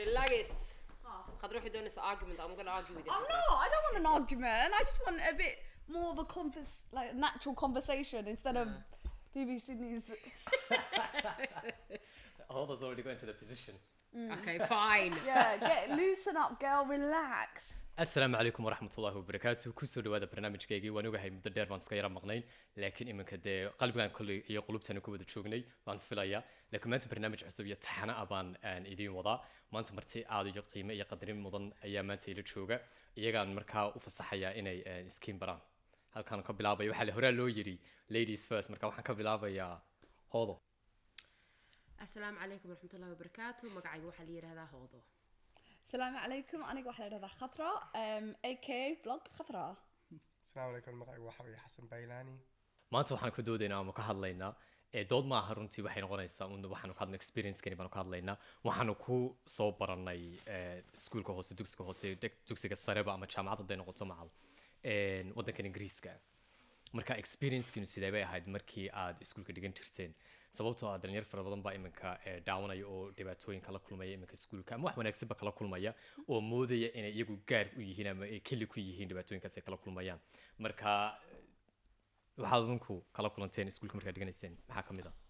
Relax. Khadra, if you don't argument, I'm gonna argue with you. I'm not. I don't want an argument. I just want a bit more of a convers like natural conversation instead of BBC News. Hold us already going to the position. Okay, fine. Yeah, get loosen up, girl. Relax. asalaamu calaykum waraxmat ullahi wabarakaatu kusoo dhawaada barnaamijkaygii waan ogahay muddo dheer baan iska yara maqnayn laakiin iminka dee qalbigaan kolley iyo qulubtani ku wada joognay baan filayaa laakiin maanta barnaamij cusub iyo taxana ah baan aan idiin wadaa maanta marti aad iyo qiime iyo qadarin mudan ayaa maanta ila jooga iyagaan markaa u fasaxayaa inay eh, iskiin baraan halkaan ka bilaabaya waxaa la horaa loo yiri ladies first marka waxaan ka bilaabayaa hoodo Assalamu alaikum warahmatullahi wabarakatuh. Magacayga waxaa la yiraahdaa Hoodo. Salaamu calaykum. Aniga waxaa la dhahdaa Khatra, um, aka blog Khatra. asalaamu calaykum magacaygu waxa weeye xasan baylaani maanta waxaan ku doodaynaa ama ka hadlaynaa ee dood ma aha runtii waxay noqonaysaa un waxaanu ka hadlay experiencekani baanu ka hadlaynaa waxaanu ku soo baranay ee, iskuulka hoose dugsiga hoose deg- dugsiga sareba ama jaamacad hadday noqoto macal een, waddankan ingiriiska marka experiencekiinu sidee bay ahayd markii aad iskuulka dhigan jirteen sababtoo ah dhalinyar fara badan baa iminka ee, daawanaya oo dhibaatooyin kala kulmaya iminka iskuulka ama wax wanaagsanba kala kulmaya oo moodaya inay iyagu gaar u yihiin ama ay keli ku yihiin dhibaatooyinkaas ay kala kulmayaan marka waxaad adinku kala kulanteen iskuulka markaad dhiganayseen maxaa ka mid ah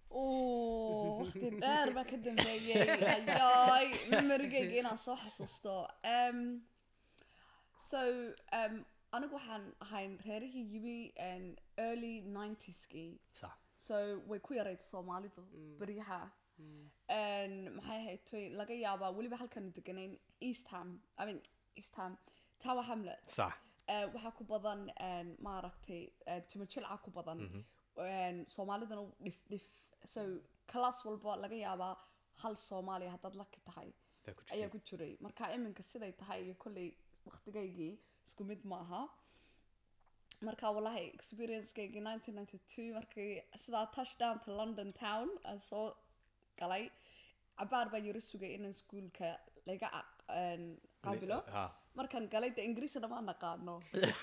Oo, waqti dheer baa ka dambeeyey. Ayaay, memory-gayga inaan soo xasuusto. Um, so, um, anigu waxaan ahayn reerihii yimi um, early 90s-kii. sax so way ku yarayd soomaalidu beryaha Een, maxay ahayd toy laga yaabaa weliba halkaanu deganayn eastham i mean eastham tower hamlet sax Eh, waxaa ku badan een, maaragtay eh, tumajilca ku badan Een, soomaalidana dhif dhif so class walba laga yaabaa hal soomaaliya haddaad laki tahay baa ku ayaa jiray ku jiray marka iminka siday tahay iyo kolley waqtigaygii isku mid maaha marka wallahi experiencegaygii 1992 markii sidaa touchdown to london town aan soo galay cabaar baan yaro sugay inaan iskuulka laga aq- een, qaabilo ha markaan galay de ingiriisina ma naqaano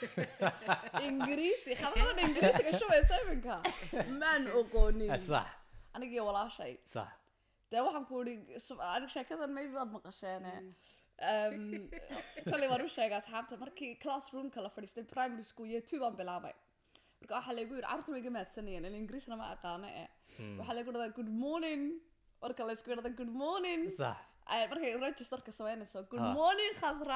ingiriisi khabradana ingiriisiga shubaysa iminka maan oqoonin sax anigii walaashay sax dee waxaan ku iri anig sheekadan maybe waad maqasheene Um, kolley waan u sheegay asxaabta markii classroomka la fadhiistay primary school year two baan bilaabay marka waxaa laygu yidhi carruurta way iga mahadsanayeen in ingiriisna ma aqaano eh waxaa laygu dhahdaa good morning marka laysku yidhahda good morning sax ay markay registerka samaynayso good Ha. morning khadra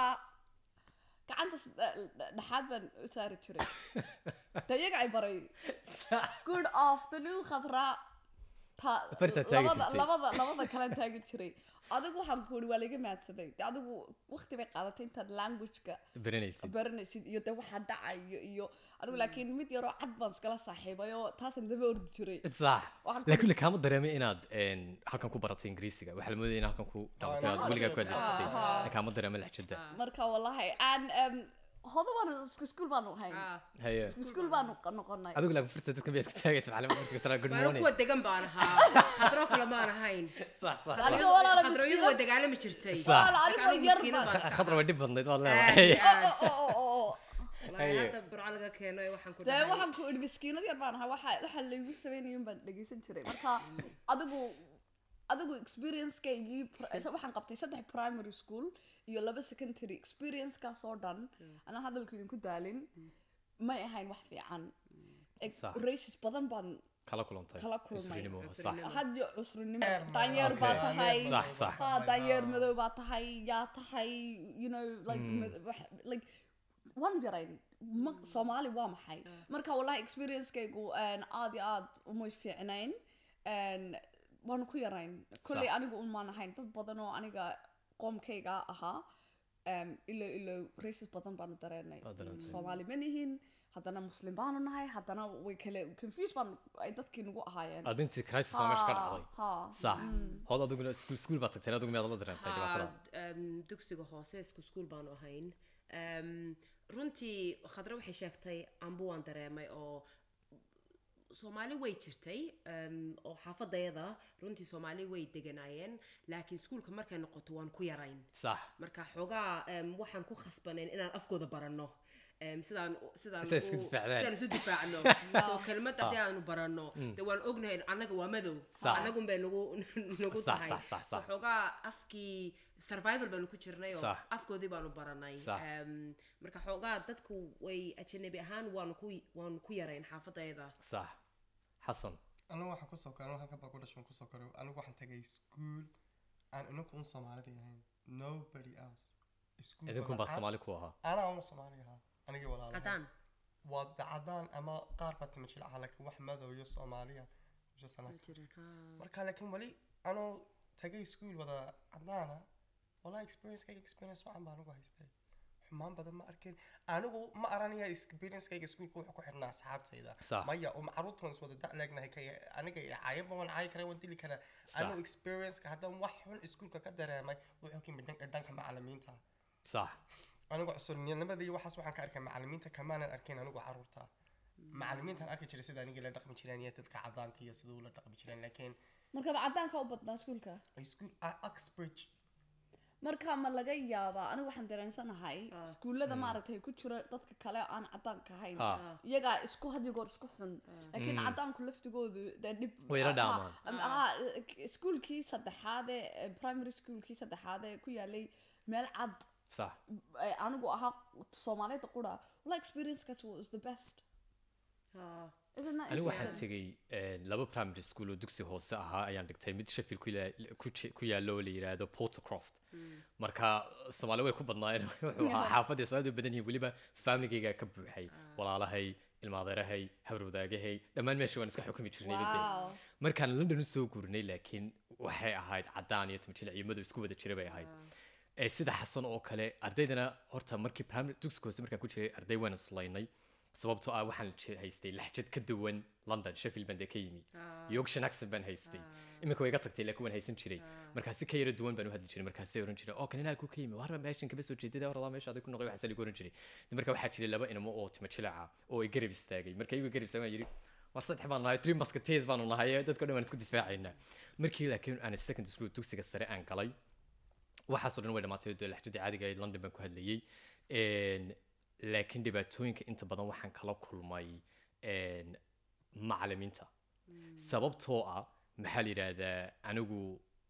gacanta s- dh- dh- dhexaad baan u saari jiray de iyaga ay baray sax good afternoon khadra ta Farta taagi labada jirtay. labada labada kale taagi jiray adigu waxaan ku uri waa laga mahadsaday de adigu waqti bay qaadatay intaad languageka baranaysid baranaysid iyo de waxaa dhacayo iyo adigu laakiin mid yaroo cad baan iskala saaxiibay oo taasaan daba ordi jiray sax Waxaan ku- laakiin kaama dareemay inaad een, halkan ku baratay ingiriisiga waxaa la moodaya in halkan ku dhamatay aad Ah, weligaa ku ah, adeegsatay ah. kaama dareemay laxjada marka wallahi aan um, hodo baan isku iskuul baanu ahayn Ah. haye isku iskuul baanu q- noqonay adigu laakiin furta dadka miyaad ku taagaysa macallimada marka tara good Baan morning kuwa degan baan ahaa. Khadro kale maan ahayn. sax sax Aniga walaala Khadro iyadu miskiina- waa dagaalami jirtay. Sax. Walaala, Marka anigu anigu yar miskiina baan- baan iska khadra way dhib badnayd waad ahaa. leedahay Aad, Oh, aad. oh, oh, oh, oh. Wallahi Haye. hadda burco laga keeno ee waxaan ku dee dhahay. waxaan ku idhi miskiinad yar baan ahaa waxa waxa laygu sameynayun baan dhegeysan jiray marka adigu adigu experiencegaygii pr- so waxaan qabtay saddex primary school iyo laba secondary experience-kaas oo dhan anaa hadalku idinku daalin may ahayn wax fiican Ex- Sax. races badan baan kala kulantay Kala kulmay. Isrinimo, sax Isrinimo. had iyo cusrinimo daanyeer baa Okay. tahay sax sax ha daanyeer madow baa tahay yaa tahay you know like mad- wax- like waan yarayn ma soomaali waa maxay marka wallahi experiencekaygu een, aad iyo aad umay fiicnayn een, waanu ku yarayn kolley Sax. anigu un maan ahayn dad badan oo aniga qoomkayga ahaa um, ilo ilo races badan baanu dareenay Waa dareentay. soomaali ma nihin haddana muslim baanu nahay haddana way kale confuse baan ay dadkii nagu ahaayeen aad intii crisis baa meesha ka dhacday ha sax hood adiguna iskuul iskuul baad tagteen adigu miyaad la dareentay dhibaatadaas Haa, um, dugsiga hoose isku iskuul baanu ahayn um, runtii khadra waxay sheegtay ambu waan dareemay oo soomaali way jirtay um, oo xaafadayada runtii soomaali way deganaayeen laakiin iskuulka markay noqoto waan ku yarayn sax marka xoogaa um, waxaan ku khasbanayn inaan afkooda baranno em, sidaan sidaan Siday isku u- difaacdaan. sidaan isu difaacno soo kelmad haddii aanu baranno dee waan ognahay annaga waa madow Sax. annagun bay nagu nagu Sax, tahay sax, sax, so sax. xoogaa afkii survival baanu ku jirnay oo Sax. afkoodii baanu baranay Sax. Em, marka xoogaa dadku way ajanabi ahaan waanu ku waanu ku yarayn xaafadayda sax xasan anigu waxaan kusoo koray anigu halkan baa ku dhashay waan kusoo koray anigu waxaan tagay school aan inagu un soomaalida ahayn nobody else School idinkun wada baa cad- soomaali ku ahaa anaa un soomaali ahaa anigii walaalahay cadaan waa dacadaan ama qaar baa timo jilcaha laakiin wax madow iyo soomaaliya meesha sana ma jirin ha marka laakiin weli anoo tagay school wada cadaana walaa experiencekayga experience wacan baa anigu haystay xumaan badan ma arkin anigu ma aranaya experiencekayga schoolka wuxuu ku xidhnaa asxaabtayda Sax. maya um caruurtan is wada da' leegnahay kay aniga caayaba waan caayi karaa waan dili karaa Sax. anigu experienceka haddaan wax xun iskuulka ka dareemay wuxuu ka yimid dhan- dhanka macalimiinta sax anigu cusurnimada iyo waxaas waxaan ka arkay macalimiinta kamaanan arkin anigu caruurta macalimiintaan arki jiray sida anigii la dhaqmi jireen iyo dadka cadaanka iyo sida ula dhaqmi jireen laakiin markaba cadaanka u badnaa iskuulka school uxbridge marka ma laga yaabaa anigu waxaan dareensanahay Ah. iskuullada maaragtay ku jira dadka kale oo aan cadaanka ahayn ha iyagaa isku had iyo goor isku xun laakiin cadaanku laftigoodu dee dhib Way la ah, dhaamaan. ah, ah, iskuulkii saddexaad ee primary schoolkii saddexaad ee ku yaalay meel cad sax ee anigu ahaa soomaalida qura wala experience-kaas was the best ha Isn't that anigu waxaan interesting? tegey eh, laba primary school oo dugsi hoose ahaa ayaan dhigtay mid sheffield ku ila- ku ji- ku yaallo oo la yidhaahdo portercroft marka soomaali way ku badnaayeen wuxuu ahaa xaafadii soomaalida way badan yihiin weliba familygayga ka buuxay walaalahay ilmaadeerahay habarwadaagahay dhammaan meesha waan iska xukumi jirnay midda wow markaan london usoo guurnay laakiin waxay ahayd cadaan iyo timjilic iyo madow isku wada jira bay ahayd ee sida xasan oo kale ardaydana horta markii primary dugsiga hoose markaan ku jiray arday waan islaynay sababtoo ah waxaan ji- haystay laxjad ka duwan london sheffield baan dee ka yimi yorkshire accent baan haystay iminka way iga tagtay laakiin waan haysan jiray markaasi ka yara duwan baan u hadli jiray markaasay oran jiray oo kan inaa ku ka yimi warba meeshan kaba soo jeedada war meesha adig ku noqday waxaan saligu oran jiray marka waxaa jiray laba inamo oo timo jilaca oo ay garab istaagay marka iyagu garab istaagay waan yidhi war saddex baan nahay three musketeers baanu nahay dadka dhan waan isku difaacaynaa markii laakiin aan second school dugsiga sare aan galay waxaasoo dhan way dhamaatay oo laxjadii caadiga ahayd london baan ku hadlayay Een, laakiin dhibaatooyinka inta badan waxaan kala kulmay een, macalimiinta sababtoo ah maxaa la yidhaahdaa anigu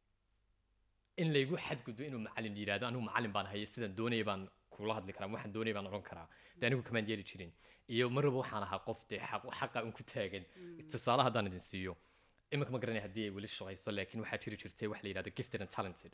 in laygu xadgudbo inuu macalin yidhahdo anigu macalin baan haya sidaan doonaya baan kula hadli karaa waxaan doonaya baan odhan karaa de anigu kamaan yeeli jirin iyo marwaba waxaan ahaa qof dee xaq- xaqa un ku taagan tusaale haddaan idin siiyo iminka ma garanaya haddii ay weli shaqayso laakiin waxaa jiri jirtay wax la yidhahdo gifted and talented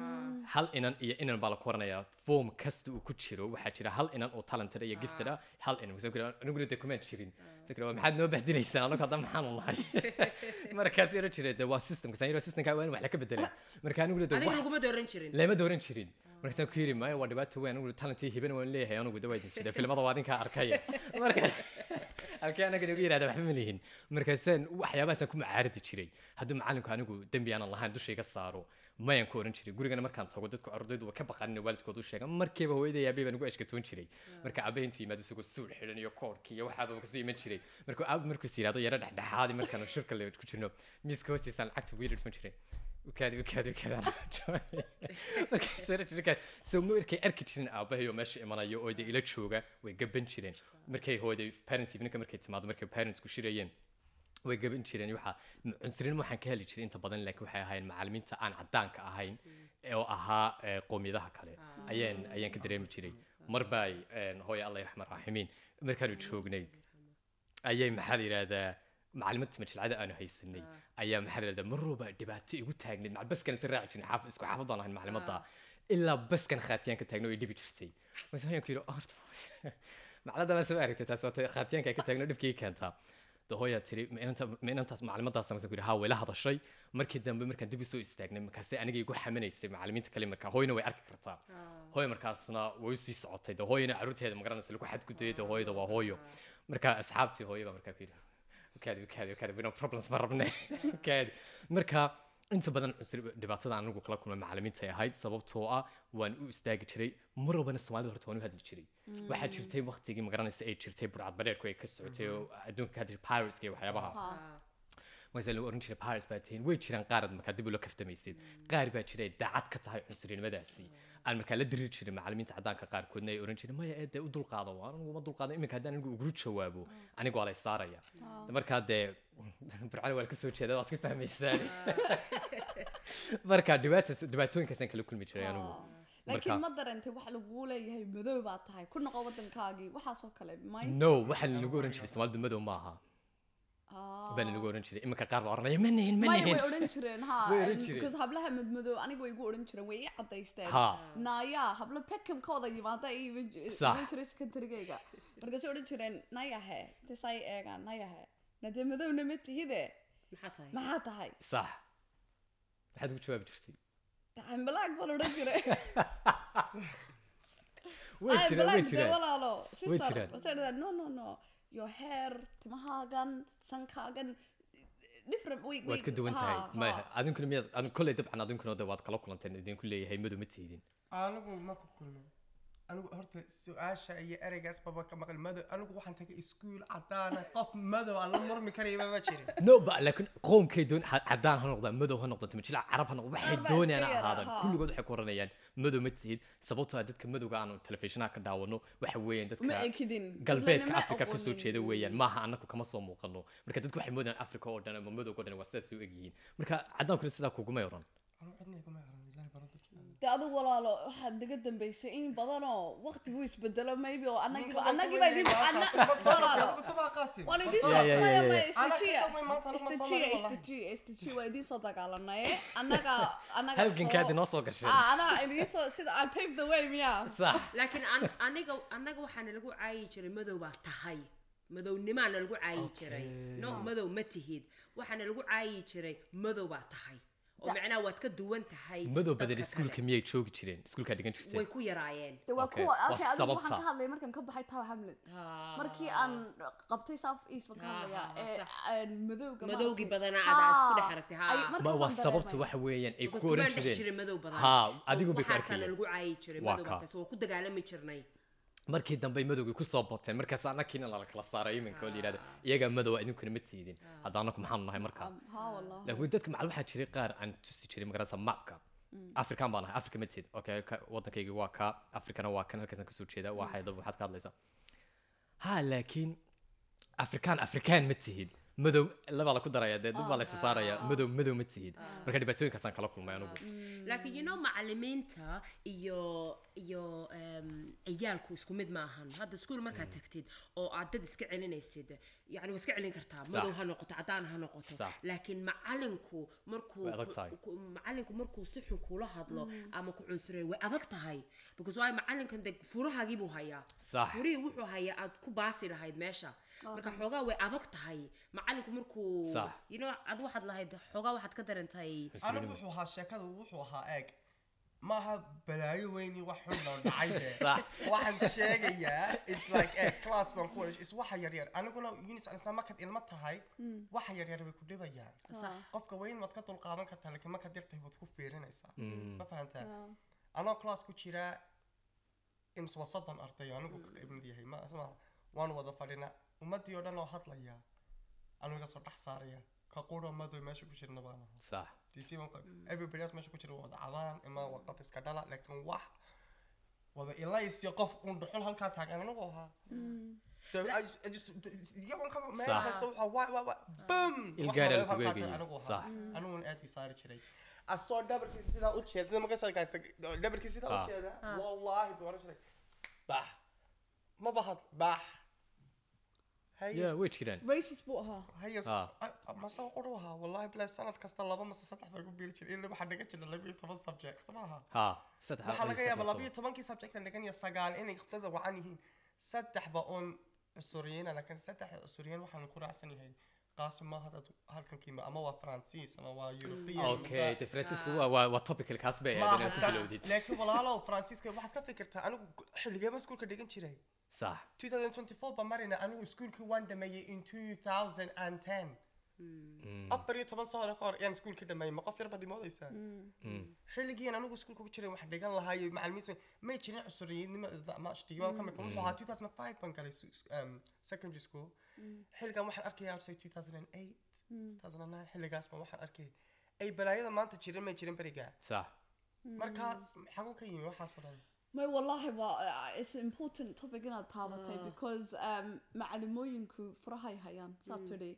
hal inan iyo inan baa la koranayaa form kasta uu ku jiro waxaa jira hal inan oo talented iyo gifted ah hal inan Soo kale, aniguna dee kumaan jirin Soo kale, maxaad noo bahdinaysaan anagu hadda maxaanu nahay markaas yaro jira de waa systemka saan yaro systemka waan wax la ka bedelaa marka aniguna de adiga wax laguma dooran jirin lama dooran jirin markaasaan ku yiri maayo waa dhibaato weyn anigu talentii hibana waan leeyahay anigu de waa idin sida filimada waa idinkaa arkaya marka halkii anaga nagu yidhahda waxba ma lihin markaasaan waxyaabahaasaan ku macaaridi jiray hadduu macalinku anigu dembi aanan lahayn dusha iga saaro mayaan ku oran jiray gurigana markaan tago dadku ardaydu waa ka baqanin waalidkooda u sheega markiiba hooyaday aabay baan ugu ashkatoon jiray marka aabay intuu yimaado isagoo suul xidhan iyo koodhkii iyo waxaaba kasoo iman jiray markuu aab markuus yidhahdo yaro dhexdhexaadi markaan shirka le ku jirno miiska hoostiisaan lacagta ugu yidhi dhufan jiray ukaadi ukaadi ukaadi markaas yaro jirka so markay arki jirin aabahay oo meesha imanayo oo de ila jooga way gaban jireen markay hooyaday parents eveninka markay timaado markay parents ku shirayeen way gaban jireen waxa cunsurin waxaan ka heli jiray inta badan laakiin waxay ahaayeen macalimiinta aan cadaanka ahayn oo ahaa eh, qowmiyadaha kale ayaan ayaan ka dareemi jiray mar bay hooya allah raxmaan raaximiin markaanu joognay ayay maxaa la yidhahdaa macalimadda majilcada aanu haysanay ayaa maxaa la yidhahdaa mar walba dhibaato igu taagnayd macal baskan isa raaci jirin xaaf isku xaafad baan ahayn macalimadda ilaa baskan khaatiyaan ka taagno ay dhibi jirtay markaas waxaan ku yidhi "Oh, horta macalada baa soo aragtay taas waata khaatiyaanka ay ka taagno dhibkii keentaa de hooyaa tiri ma inanta- ma inantaas macalimaddaas markaas ku yidhi haa way la hadashay markii dambe markaan dib u soo istaagnay markaasay aniga igu xamanaysay macalimiinta kale markaa hooyana way arki kartaa hooyo markaasna way usii socotay de hooyana caruurteeda magaranaysa lagu xadgudayay de hooyada waa hooyo marka asxaabtii hooyo baa markaa ku yidhi kaadi kaadi kaadi we no problems ma rabne kaadi marka inta badan cusur dhibaatada aan anigu kala kulmay macalimiinta ay ahayd sababtoo ah waan u istaagi jiray mar walbana soomaalida horta waan u hadli jiray waxaa jirtay waqtigii magaranaysa ay jirtay burcad badheerku ay ka socotay oo adduunka ka hadli pirateska iyo waxyaabaha markaasa lagu oran jiray paris baa tihiin way jiraan qaarad markaa dib ula kaftamaysid qaar baa jiray daacad ka tahay cunsurinimadaasi aan markaa la diri jiray macallimiinta caddaanka qaarkoodna ay oran jireen maya ee dee u dulqaado waa anigu ma dulqaado iminka haddaan anigu ugu jawaabo anigu waa lay saaraya markaa dee burcali waa kasoo jeeda waa iska fahmaysaan marka dhibaataas dhibaatooyinkaasaan kala kulmi jiray anigu laakiin Marka- ma darantay waxa laguu leeyahay madow baad tahay ku noqo waddankaagii waxaasoo kale may no waxaa lanagu oran jiray soomaalidu madow ma aha Ah. baa lanagu oran jiray iminka qaar baa oranaya ma nihin ma maya way nihin odhan jireen ha Way odhan jireen. because hablaha madmadow aniga way igu odhan jireen way ii cadaysteen ha naya hablo pekabkooda yimaada ay iman ji- Sax. iman jiray secondarygayga markaasay odhan jireen nayahe desay eegaan nayahe nadee madowna ma tihide maxaa tahay maxaa tahay sax maxaad ugu jawaabi jirtay I'm black baan odhan jiray way I'm jiraan way black, dee jiraan walaalo sister jiraan. Markaasay dhahdeen, no no no your hair timahaagan sankaagan different way waad ka duwan tahay ha, maya ha. adinkuna miyaad adin kolley dabcan adinkuna de waad kala kulanteen idinku leeyahay madow ma tiidin anigu ma ku kulmin anigu horta su-aasha iyo ereygaas baba ka maqli madow anigu waxaan tagay iskuul cadaana qof madow aan la murmi karayba ma jirin no ba laakiin qoomkay doon ha- caddaan ha noqdaan madow ha noqdo timajilaa carab ha noqdo waxay Qaar baa doonayaan iska ha yara, ahaadaan ha. kulligood waxay ku oranayaan madow ma tihid sababtoo ah dadka madowga aanu telefishinada ka daawano waxa weeyaan ma dadka ekidin galbeedka Dadleyna ma afrika kasoo aqoonin. jeeda weeyaan maaha annagu kama soo muuqano marka dadku waxay moodayaan afrika oo dhan ama madowga oo dhan waa sidaas u egyihiin marka caddaankuna sidaa kugumay oran anigu cidna iguma aqran ilaahi baan u dadkii dee adigu walaalo waxaad naga dambaysay in badanoo waqtigu isbedelo maybe oo annagiiba Ninka annagiiba idin walaalo waan idin soo Yeah, yeah, yeah, maya, yeah. maya, Anaa ka istajiya dambeyn maanta, anaa ma soo istajiya marin wallahi. istajiya istajiya waan idin soo dagaalanaye annaga annaga halgankaad soo- inoo soo gasheen ah anaa idin soo sida I paved the way miya sax laakiin an- aniga anaga waxaana lagu caayi jiray madow baa tahay madownimaana lagu caayi jiray no madow ma tihid waxaana lagu caayi jiray madow baa tahay oo macnaha waad ka duwan tahay madow dadka badan kale. iskuulka miyay joogi jireen iskuulkaa dhigan way jirteen ku yaraayeen de waa Okay, kuwa waa okay adigu waxaan sababta. ka hadlay markaan ka baxay tower hamlet markii aan qabtay south east baan ka Ha, hadlayaa ha, ee sax. aan madowga madowgii maaragtay. badanaa cadaa isku dhex Ha, aragtay ay- ha markaasaan waa sababta dareemay. waxa weeyaan ay Because ku oran kumaan dhex jireen jiray madow badan ha So adigu bay ku waxaasaana arkayeen lagu caayi jiray Waa madow ka. baa tahay so waa ku dagaalami jirnay markii dambe madowgii kusoo bateen markaas annakiina lala kala saaray iminka oo la yidhahdo iyagaa madow idinkuna ma tiidin hadda annaku maxaanu nahay markaa Um, ha wallahi laakiin dadka macal waxaa jiray qaar aan tusi jiray magarasa mapka african baan ahay africa ma tihid okay ka- waddankaygii waa ka africana waa kan halkaasaan kasoo jeeda waa xaydab waxaad ka hadlaysaa ha laakiin afrikaan afrikaan ma tihid madow labaa la ku daraya dee dad baa la isa saaraya madow madow ma tihid marka dhibaatooyinkaasaan kala kulmay anugu laakiin you know macalimiinta iyo iyo em, ciyaalku isku mid maahan hadda iskuul markaad tagtid oo aad dad iska celinaysid yani waa iska celin kartaa madow ha noqoto caddaan ha noqoto Sax. laakiin macalinku markuu Way adag tahay. ku- macalinku markuu si xun kula hadlo ama ku cunsuray way adag tahay because waayo macalinkan de furahaagii buu hayaa Sax. furihii wuxuu hayaa aad ku baasi lahayd meesha marka xoogaa way adag tahay macalinku markuu Sax. you know ad waxaad lahayd xoogaa waxaad ka darantay anigu wuxuu ahaa sheekada wuxuu ahaa eeg maaha balaayo weyni wax xun loo dhacay de Sax. waxaan sheegayaa is like eeg class baan ku is waxa yaryar aniguna unis anisa markaad ilmo tahay waxa yaryar way ku dhibayaan qofka weyn waad ka dulqaadan kartaa laakiin markaad yartahay waad ku fiirinaysaa ma fahantaa anoo class ku jira ims waa soddon arday oo anigu ka qayb mid yahay ma ma waan wada fadhina ummadii oo dhan oo hadlaya anigu iga soo dhex saaraya ka quro madow meesha ku jirna baan ahaa sax DC marka everybody else meesha ku jira waa wada cadaan ima waa qof iska dhala laakiin wax wada ilays iyo qof uun dhuxul halkaa taagan anigu ahaa The- I just- I just- iyagoon ka meel Sax. kasta waxaa waa waa waa bum Il wax gaar wada aad ku halkaa eegayay. taagan anigu Sax. ahaa aniguun aadkii saari jiray asoo dhabarkiisa sidaa u jeeda sida markaa gaasta dhabarkiisa sidaa u Ah. jeeda wallaahi buu oran jiray bax ma bahad bax haye ya way jiraan racist buu ahaa haye Ah. mase quru ahaa wallahi bilahi sanad kasta laba mase saddex baa ku biiri jiray ilaa waxaa dhigan jira labiyo toban subjects maaha ha saddex waxaa laga yaabaa labiyo tobankii subject aan dhigan iyo sagaal inay dada wacan yihiin saddexba oon cusuriyiina laakiin saddexda cusuriyiin waxaan ku raacsan yahay qaasi maaha dad halkan kiima ama waa faransiis ama waa european okay de francisco waa waa waa topical kaas bay ahayd inaad ku bilowdid laakiin walaalow faransiiska waxaad ka fikirtaa anigu xilligeeba iskuulka dhigan jiray sax 2024 baa marina anigu iskuulkii waan dhameeyey in 2010 afar iyo toban sano ka hor ayaan iskuulka dhameeyey ma qof yar baad imoodaysaa xilligiin anigu iskuulka ku jiray waxaan dhigan lahaa iyo macalimiinta may jirin cusuriyinnimo ma shtigimaan ka mid wuxuu ahaa 2005 baan galay su- um, secondary school xilligan waxaan arkaya say 2008 2009 xilligaas baan waxaan arkay ay balaayada maanta jirin may jirin berigaa sax markaas xagu ka yimi waxaasoo dhan may wallahi waa uh, it's an important topic inaad taabatay because um, macalimooyinku furahay hayaan saa tidhi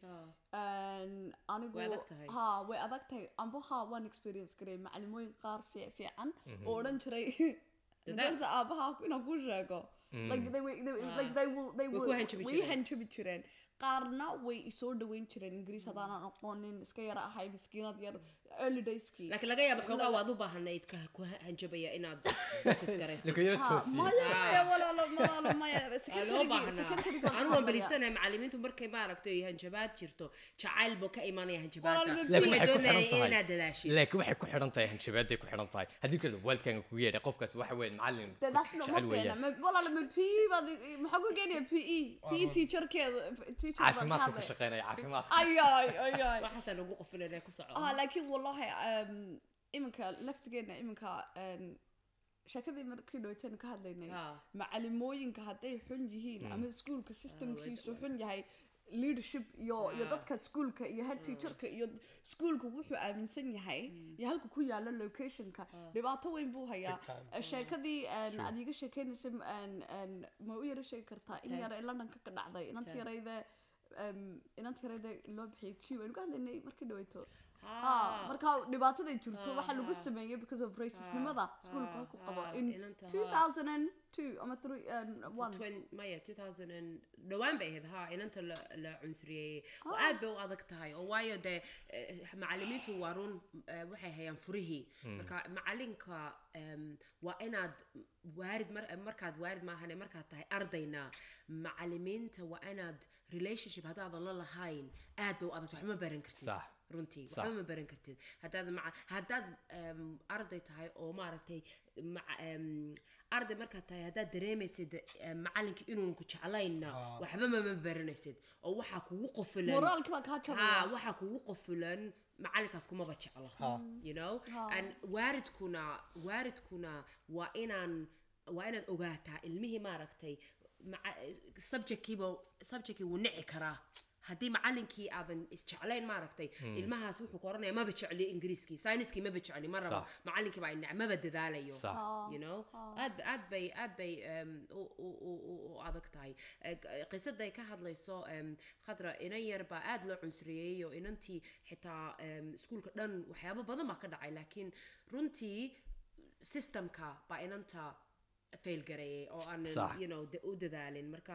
Een, anigu Way adag tahay. ha way adag tahay amba ha waan experience garay macalimooyin qaar fiic fiican oo odhan jiray Dadaal. madarsa aabaha inaan kuu sheego like they, were- they, were- like they will they Way ku will hanjabi way jireen. hanjabi jireen qaarna way isoo dhaweyn jireen ingiriis haddaanan aqoonin iska yara ahay miskiinad yar early dayskii laakiin laga yaabo xoogaa waad u baahanayd ka ku hanjabaya inaad focus garaysid ninka yara Ha, toosiye maya Ah. maya walaalo walaalo maya waa loo secretary baahnaa secretary anu waan beligsanahay macalimiintu markay maaragtay hanjabaad jirto jacayl buu ka imanaya hanjabaadka Walaal, laakiin waxay waxay ku doonayaan xidhan tahay inaad dadaashid laakiin waxay ku xidhan tahay hanjabaaday ku xidhan tahay haddii kale waalidkaaga kugu yeedhay qofkaas waxa weeye macallin Dee that's not ma jecel fiicna weeyaan Ma- walaalo ma PE baad maxaa ku geenaya PE PE teacherkeeda teacher baad caafimaadka hadlay. ka shaqeynaya caafimaadka ayay ayay waxaasaan ugu qofilanay ku soco ah laakiin wallahi um, iminka laftigeena iminka um, sheekadii markii dhaweyteen ka hadlaynay Ha. macalimooyinka hadday xun yihiin ama iskuulka systemkiisu xun yahay leadership iyo iyo Ah. dadka iskuulka iyo head teacherka iyo iskuulka wuxuu aaminsan yahay iyo halka ku yaala locationka dhibaato weyn buu hayaa Big time. Eh, sheekadii een, aad iiga sheekeynaysay een, een, ma u yara sheegi kartaa in Okay. yara ee londonka ka dhacday inanta Okay. yarayde em, inanta yarayde loo bixiyay q aynu ka hadlaynay markii dhaweyto Ah. Ah, marka dhibaataday jirto waxaa lagu Ah. sameeyey because of racisnimada Ah, iskuulka ah, ku qabo ah, in inanta, ah. 2002 ama 3 and 1 Twen- maya 2000 and- dhowaan bay ahayd ha inanta la la cunsuriyey oo aad bay u adag tahay oo waayo dee eh, macalimiintu waa run eh, waxay hayaan furihii marka macalinka em, waa inaad waarid mar- markaad waarid maahane markaad tahay ardayna macalimiinta waa inaad relationship haddaadan la lahayn aad bay u adag tahay, wax ma baran kartid Sax. runtii Sax. waxba ma baran kartid haddaad maca haddaad em, arday tahay oo maaragtay maca- em, arday markaad tahay haddaad dareemaysid em, macallinka inuun ku jeclaynna waxba mama baranaysid oo waxaa kugu qofulan moraalkii baa kaa ha jabaya waxaa kugu qofulan macalinkaas kumaba jeclo Ha. you know Ha. and waaridkuna waaridkuna waa inaan waa inaad ogaataa ilmihii maaragtay maca- subjectkiiba subjectkii wuu nici karaa haddii macalinkii aadan isjeclayn maaragtay ilmahaas wuxuu ku oranaya maba jecli ingiriiskii sayniskii maba jecli ma rabo Sax. macalinkii baa inac maba dadaalayo sax you know aad ba- aad bay aad bay um, u, u, u, u, u adag tahay Eh, g- qisaday ka hadlayso um, khadra inan yar baa aad loo cunsuriyey oo inantii xitaa um, iskuulka dhan waxyaabo badan baa ka dhacay laakiin runtii systemka baa inanta fail gareeyay oo aanan Sax. you know da- u dadaalin marka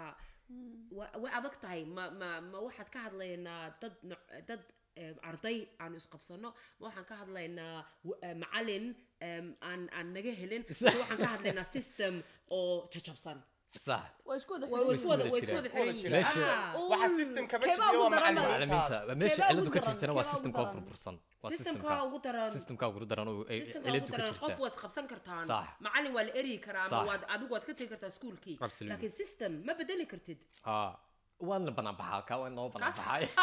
wa- way adag tahay ma ma ma waxaad ka hadlaynaa dad noc- dad em, arday aanu isqabsano ma waxaan ka hadlaynaa w- eh, macalin em, aan aan naga helin mise waxaan ka hadlaynaa system oo jajabsan sax waa isku wada way way xidhan isku wada way isku jiraan. wada xiran yihiin Meesha- Ah. waxa Uun, systemka ma keebaa jibiyo ugu waa daran macalimiinta macalimiintaas meesha Keebaa ciladu ugu ka daran? jirtana waa Keebaa ugu systemka oo daran? burbursan waa systemka systemka ugu daran systemka ugu daran oo ay systemka ciladu ugu ka daran qof jirta waad qabsan kartaan Sax. macalin waa la eryi karaa ama Sax. waad adigu waad ka tegi kartaa iskuulkii Absolutely. laakiin system ma bedeli kartid haa waan la banaan baxaa kaa waan loo banaan Kaas-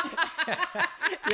baxay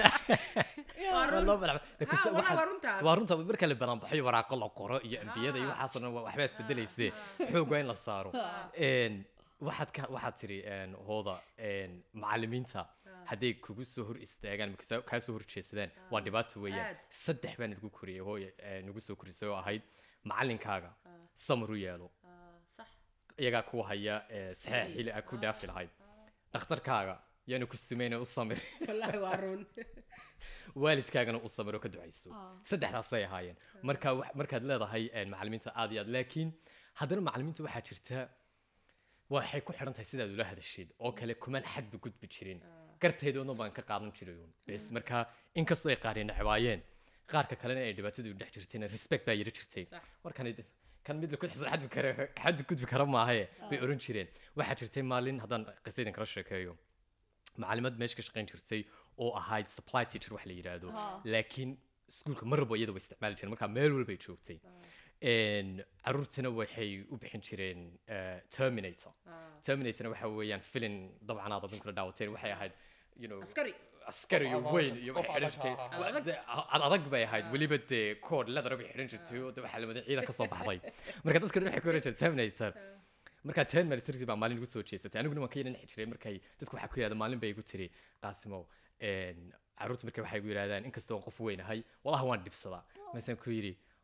waa waa run loo banaan Ha, walaa waa runtaas. waa runta marka la banaan baxayo waraaqo la qoro iyo ambiyada iyo waxaasoo dhan waa- waxbaa isbedelayse xoog waa in la saaro Een, waxaad ka waxaad tiri een, hooda een, macalimiinta hadday kugu soo hor istaagaan ama kasoo- kaa soo horjeedsadaan waa dhibaato weeyaan Aad. saddex baa nagu koriyay hooye ee, nagu soo korisay oo ahayd macalinkaaga samar u yeelo Ah, sax iyagaa ku haya ee, saxeex xili aad ku dhaafi lahayd dhakhtarkaaga yaanu ku sumayna u samir wallaahi waa run waalidkaagana u samir oo ka ducayso saddexdaasay ahaayeen marka wax- markaad leedahay een, macalimiinta aad iyo aad laakiin haddana macalimiinta waxaa jirta waxay ku xidhan tahay sidaad ula hadashid oo kale kumaan xadba gudbi jirin gartaydoodna baan ka qaadan jiray uun bes marka inkastoo ay qaareen necbaayeen qaarka kalena ay dhibaatadu dhex jirtayna respect baa yiri jirtay Sax. warkan kan mid laku xadbi kara xadbi gudbi kara maahae bay oran jireen waxaa jirtay maalin haddaan qisadan kala sheekeeyo macalimad meesha ka shaqayn jirtay oo ahayd supply teacher wax la yidhaahdo laakiin iskuulka mar walba iyada way isticmaali jireen marka meel walbay joogtay Een, caruurtana waxay u bixin jireen eh, terminator terminatorna waxa weeyaan filin dabcan aad adin kula daawateen waxay ahayd you know askari askari iyo Qof weyn adag, iyo qof waxay xidhan adag, jirtay ha, ha, ha. Waa- dee, ad adag bay ahayd weliba dee kood leather bay xidhan jirtay oo dee waxaa lamada ciidan ka soo baxday marka dadka waxay ku oran jireen terminator markaa terminatorkii baa maalin igu soo jeesatay aniguna waan ka yidhan jiray markay dadku waxaa ku yidhahda maalin bay igu tiri qaasimow een, caruurta marka waxay igu yidhahdaan inkastoo aan qof weyn ahay walahi waan dhibsadaa masaan ku yidhi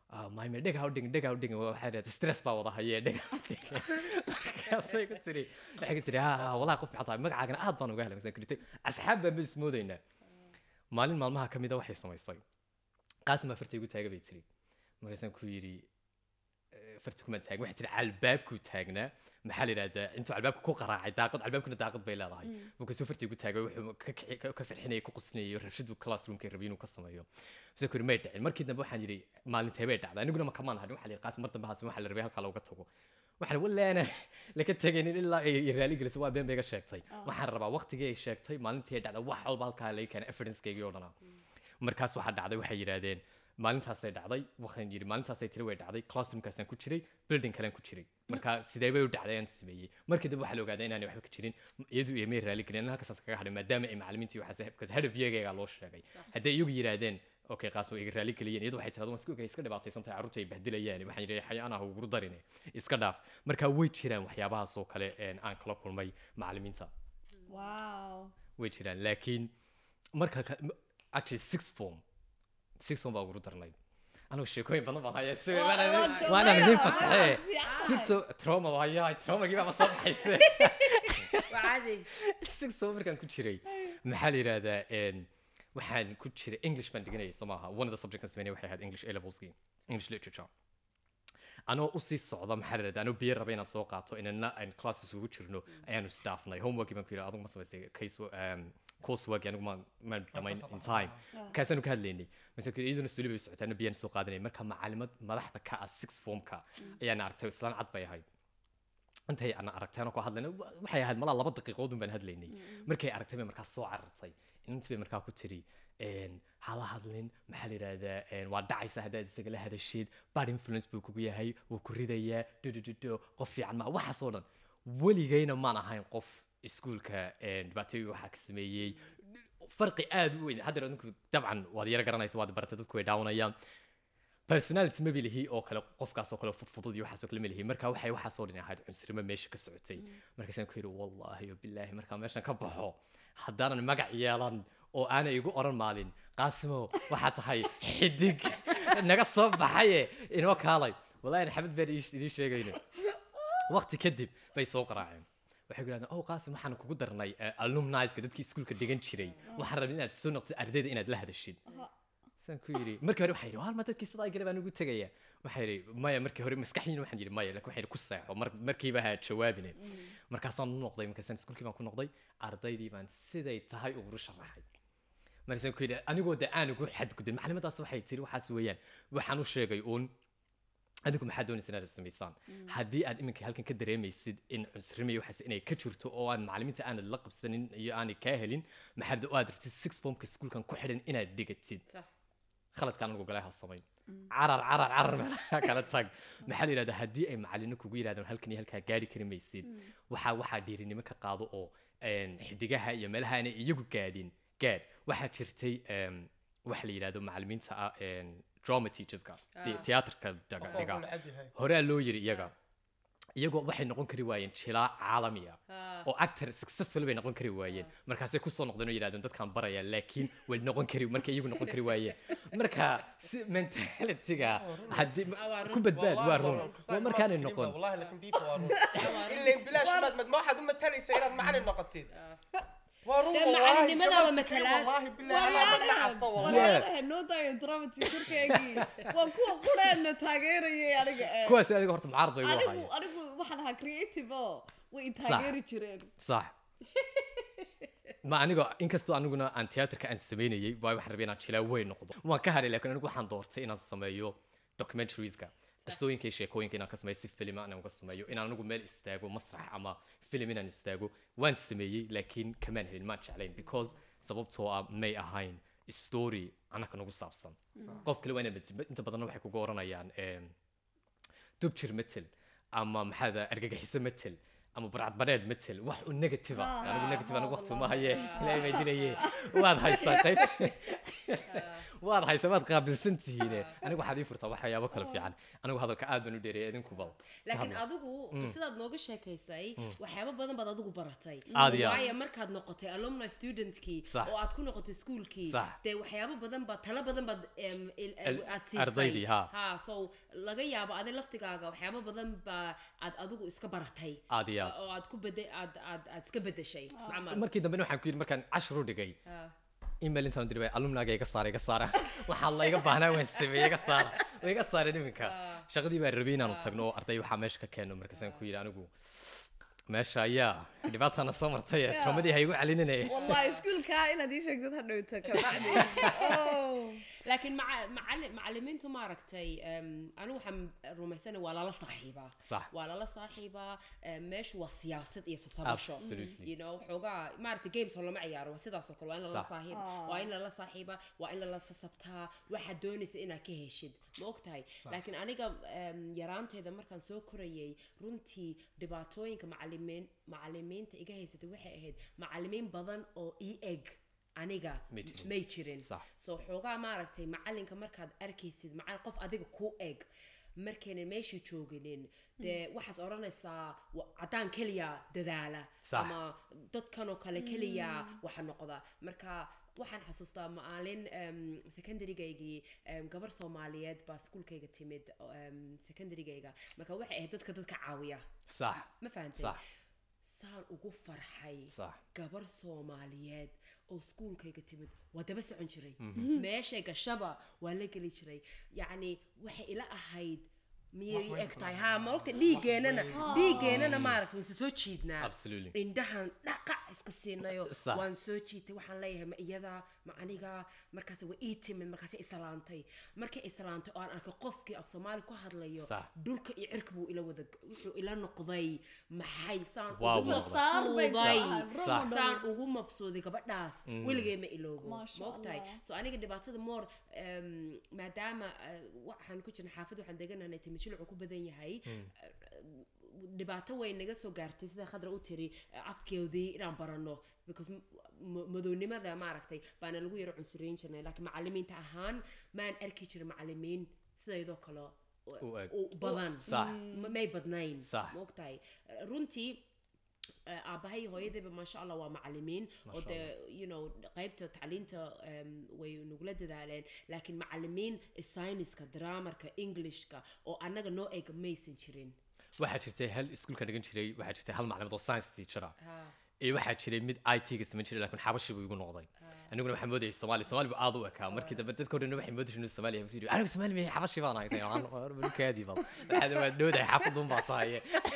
"Ah, maime dhega ha u dhigin dhega ha u dhigin waxay dhahday stress baa wada hayee dhega ha u dhigin markaasay ku tiri waxay ku tiri ha ha walahi qof fiican tahay magacaagana aad baan uga helay masaan kuritay asxaab baan ba ismoodaynaa maalin maalmaha ka mida waxay samaysay qaasim baa farta igu taaga bay tiri markaasaan ku yidhi "Eh, farta kumaan taagin waxay tiri albaabkuu taagnaa maxaa la yidhahdaa intuu albaabka ku qaraacay daaqad albaabkuna daaqad bay leedahay markaasuu farta igu taagay wuxuu ka kici- ka- ka farxinayay ku qusnayay rabshadu classroomka rabay inuu ka sameeyo masaan ku yidhi may dhicin markii dambe waxaan yidhi maalintee bay dhacday aniguna ma kamaan hadhin waxaa la yidhi qaasim mar dambe haasin waxaa la rabay halkaa looga tago waxaan walaana laka tegaynin ilaa ay ay raali gelisay waa been bay iga sheegtay waxaan rabaa waqtigii ay sheegtay maalintii ay dhacday wax walba halkaa laga keenay evidencekeygii oo dhanaa markaas waxaa dhacday waxay yidhaahdeen maalintaasay dhacday waxaan yidhi maalintaasay tiri way dhacday classroomkaasaan ku jiray building kalean ku jiray marka sidee bay u dhacday aan sameeyey markii dambe waxaa la ogaaday inaanay waxba ka jirin iyadu iyo may raali gelin halkaas kaga hadhay maadaama ay macallimiintii waxaas because head of yeagaygaa loo sheegay hadday iyagu yidhaahdeen okay qaas way iga raali geliyeen iyadu waxay tirahdeen iska iska dhibaataysan tahay carruurta ay bahdilayaan waxaan yidhi xayaan ah ugu darine iska dhaaf marka way jiraan waxyaabahaas oo kale een, aan kala kulmay macallimiinta wow way jiraan laakiin marka ka- m- actually six form six form baa ugu darnay anigu sheekooyin badan baan hayaa si Waa- waanaan waa joogaa. waanaan idin Waa fasaxee fiican. six form trauma waa hayaa traumagii baa soo baxayse waa caadi six form markaan ku jiray maxaa la yidhahdaa een, waxaan ku jiray english baan dhiganayay soo maaha one of the subjects aan sameynay waxay ahayd english a levelskii english literature anoo usii socda maxaa la yidhahdaa anoo biyo raba inaan soo qaato inana aan class isugu jirno ayaanu staafnay homeworkii baan ku yidhi adigu ma samaysay case um, coursework anigu ma ma dhamayn in time markaasaanu ka hadlaynay mase ku iyaduna suuli bay socotaa anoo biyaan soo qaadanay marka macalimad madaxda ka ah six formka ayaan aragtay islaan cad bay ahayd intay aan aragtay anoo ku hadlayna wa- waxay ahayd malaa laba daqiiqoodun baan hadlaynay markay aragtay bay markaa soo carartay intii bay markaa ku tiri een, hala hadlin maxaa la yidhahdaa een, waa dhacaysa haddaad isaga la hadashid bad influence buu kugu yahay wuu ku ridayaa dodododo qof fiican maa waxaas oo dhan weligayna maan ahayn qof iskuulka een, dhibaatooyin waxaa ka sameeyey farqi aad u weyn haddeer adinku dabcan waad yara garanaysa waad baratay dadku way daawanayaan personality ma bilihi oo kale qofkaas oo kale fudfudud iyo waxaas oo kale ma lihi marka waxay waxaas oo dhan ahayd cunsurnimo meesha ka socotay markaasaan ku yidhi wallaahi o bilaahi markaa meeshan ka baxo haddaanan magac yeelan oo aanay igu oran maalin qaasimo waxaa tahay xidig naga soo baxaye inoo kaalay wallaahi xabad baan ii- idiin sheegayna waqti kadib bay soo qaraaceen waxay ku yidhahdeen oh qaasim waxaan kugu darnay alumniska dadkii iskuulka dhigan jiray waxaan rabay inaad soo noqtid ardayda inaad la hadashid saan ku yidhi markii hore waxaa yidhi waalma dadkii sidaa gale baan ugu tegaya waxaa yidhi maya markii hore maskaxdiina waxaan yidhi maya laakiin waxaa yidhi ku seexo mar markiiba ha jawaabine markaasaan u noqday markaasaan iskuulkii baan ku noqday ardaydii baan siday tahay ugu sharaxay markaasaan ku yidhi anigoo de aan ugu xadgudbin maclimadaas waxay tiri waxaas weeyaan waxaan u sheegay uun adigu maxaa doonaysa inaad samaysaan haddii aad iminka halkan ka dareemaysid in cunsurimiyo waxaas inay ka jirto oo aan macalimiinta aanad la qabsanin iyo aanay kaa helin maxaad oo aad rabtid six formka iskuulkan ku xidhan inaad dhigatid sax khaladkaan anigu galay ha samayn carar carar carar meelaha kala tag maxaa la yidhahdaa haddii ay macalino kugu yidhahdaan halkan iyo halkaa gaari kari maysid waxaa waxaa dhiirinimo ka qaado oo een, xidigaha iyo meelaha aanay iyagu gaadhin gaadh waxaa jirtay em, waxa la yidhahdo macalimiinta ah een, drama teacherska Ah. tiyaatarka dhiga Qofka dhiga wuxuu necab yahay. horea loo yiri iyaga iyagoo waxay noqon kari waayeen jilaa caalami ah Ah. oo actor successful bay noqon kari waayeen markaasay kusoo noqdeen oo yidhahdeen dadkaan baraya laakiin way noqon kari markay iyagu noqon kari waayeen marka si mentalityga haddii Ah, waa run. ku badbaad Wallahi waa run waa waa markaanay run. noqon Wallahi laakiin diinta waa run. Ileen bilaash maad ma waxaad u matalaysa inaad macalin noqotid. Waa run Dee wallahi. macalinimada waa gabadh matalaad. Wallahi bilaahi anaa ma nacasa wallahi. walaalaha noo daayo drama teacherkeygii waa kuwa quraana taageerayay aniga eh. kuwaas adiga horta mucaarad bay u anigu ahaayeen anigu waxaan ahaa creative oo way i taageeri jireen صح ma anigoo inkastoo aniguna aan tiyaatarka aan samaynayay waa waxaan rabay inaan jilaa weyn noqdo waan ka haray laakiin anigu waxaan doortay inaan sameeyo documentaries-ka qisooyinka iyo sheekooyinka inaan ka sameeyo si filima inaan uga sameeyo inaan anigu meel istaago masrax ama filim inaan istaago waan sameeyey laakiin kamaan helin maan jeclayn because sababtoo ah may ahayn story anaka nagu saabsan qof kale waa inaad matid inta badanna waxay kugu oranayaan em, dubjir metel ama maxaada argagixiso metel ama barcadbareed metel wax u negative ah anigu negative anigu waqti uma haye ilaahay baa dinaye waad haystaa qayb waad haysa waad qaabilsan tihiine anigu waxaad ii furtaa waxyaabo kale fiican anigu hadalka aad baan u dheereeyay idinku bal laakiin Hadla. adigu sidaad nooga sheekaysay waxyaabo badan baad adigu baratay Aad iyo aad. waayo markaad noqotay alumni studentkii Sax. oo aad ku noqotay schoolkii Sax. dee waxyaabo badan baad talo badan baad em, il- Al- aad siisay ardaydii, ha. ha so laga yaabo adi laftigaaga waxyaabo badan baa aad adigu iska baratay aad iyo aad oo aad ku bede aad aad aad iska bedeshay camal markii dambena waxaan ku yidhi markaan cashar u dhigay Ha. email intaan diray alumnaaga iga saara iga saara waxaa layga baahnaa waan sameeyey iga saara way iga saareen iminka shaqadii baan rabay inaanu tagno oo arday waxaa meesha ka keeno markaasaan ku yidhi anigu meesha ayaa dhibaatana soo martay ee traumadii ha igu celinine wallahi iskuulka inaad ii sheegtid ha dhowto kabacdi Oh. laakiin maca- macalli- macallimiintu maaragtay em, anigu waxaan rumaysana waa lala saaxiibaa Sax. waa lala saaxiibaa em, meeshu waa siyaasad iyo sasabasho Absolutely. you know xoogaa maaragtay games oo lama ciyaaro waa sidaas oo kale waa in lala Sax. saaxiiba waa in lala saaxiiba waa in lala sasabtaa waxaad doonaysa inaad ka heshid ma ogtahay laakiin aniga em, yaraanteeda markaan soo korayay runtii dhibaatooyinka macalimiin macalimiinta iga haysatay waxay ahayd macalimiin badan oo ii eg aniga May jirin. may jirin Sax. so xoogaa maaragtay macalinka markaad arkaysid macalin qof adiga ku eg markaynan meeshii jooginin dee waxaad odhanaysaa wa- caddaan keliya dadaala Sax. ama dadkanoo kale keliya waxa noqda marka waxaan xasuustaa maalin em, secondarygaygii em, gabar soomaaliyeed baa iskuulkayga timid em, secondarygayga marka waxay ahayd dadka dadka caawiya sax ma fahantay sax saan ugu farxay sax gabar soomaaliyeed oo iskuulkayga timid waa daba socon jiray meeshay gashaba waa la geli jiray yacni waxay ila ahayd miyay eg tahay haa ma ogta dhiiggeenana dhiiggeenana maaragta waan soo jiidnaa Absolutely. indhahan dhaqac iska siinayo Sax. waan soo jiitay waxaan leeyahay ma iyada ma aniga markaas waa ii timid markaas islaantay markay islaantay oo aan arkay qofkii af soomaali ku hadlayo Sax. dhulka iyo cirka buu ila wada wuxuu ila noqday maxay saan Wow, ugu buu noqday. mabsuuday Saar bay Sax. saan ugu mabsuuday gabadhaas weligay ma iloobo Masha ma ogtahay Allah. so aniga dhibaatada moor em, maadaama eh, waxaan ku jirna xaafad waxaan deganahay timishilcu ku badan yahay dhibaato way naga soo gaartay sida khadra u tiri eh, afkeodii inaan barano because m- m- madownimada maaragtay baana lagu yaro cunsuriyin jirnay laakiin macalimiinta ahaan maan arki jirin macalimiin sidaydoo kale u- U eg. u badan Sax. Ma- may badnayn Sax. ma ogtahay Eh, runtii eh, aabahay iyo hooyadayba maasha allah waa macalimiin oo Masha dee you know qaybta tacliinta em, way nagula dadaaleen laakiin macalimiin sayniska draamarka englishka oo annaga noo eg maysan jirin waxaa jirtay hal iskuulka dhigan jiray waxaa jirtay hal maclimad oo science teacher ah Ha, ee waxaa jiray mid i t ga samayn jiray laakiin xabashi buu igu noqday aniguna waxaan moodayay soomaali soomaali buu aad u ekaa markii dambe dadka horena waxay moodayay inuu soomaali yahay masuu anigu soomaali miyahay xabashi baan ahay balkaadii bal waxaad waa dhowdahay xaafadun baa tahay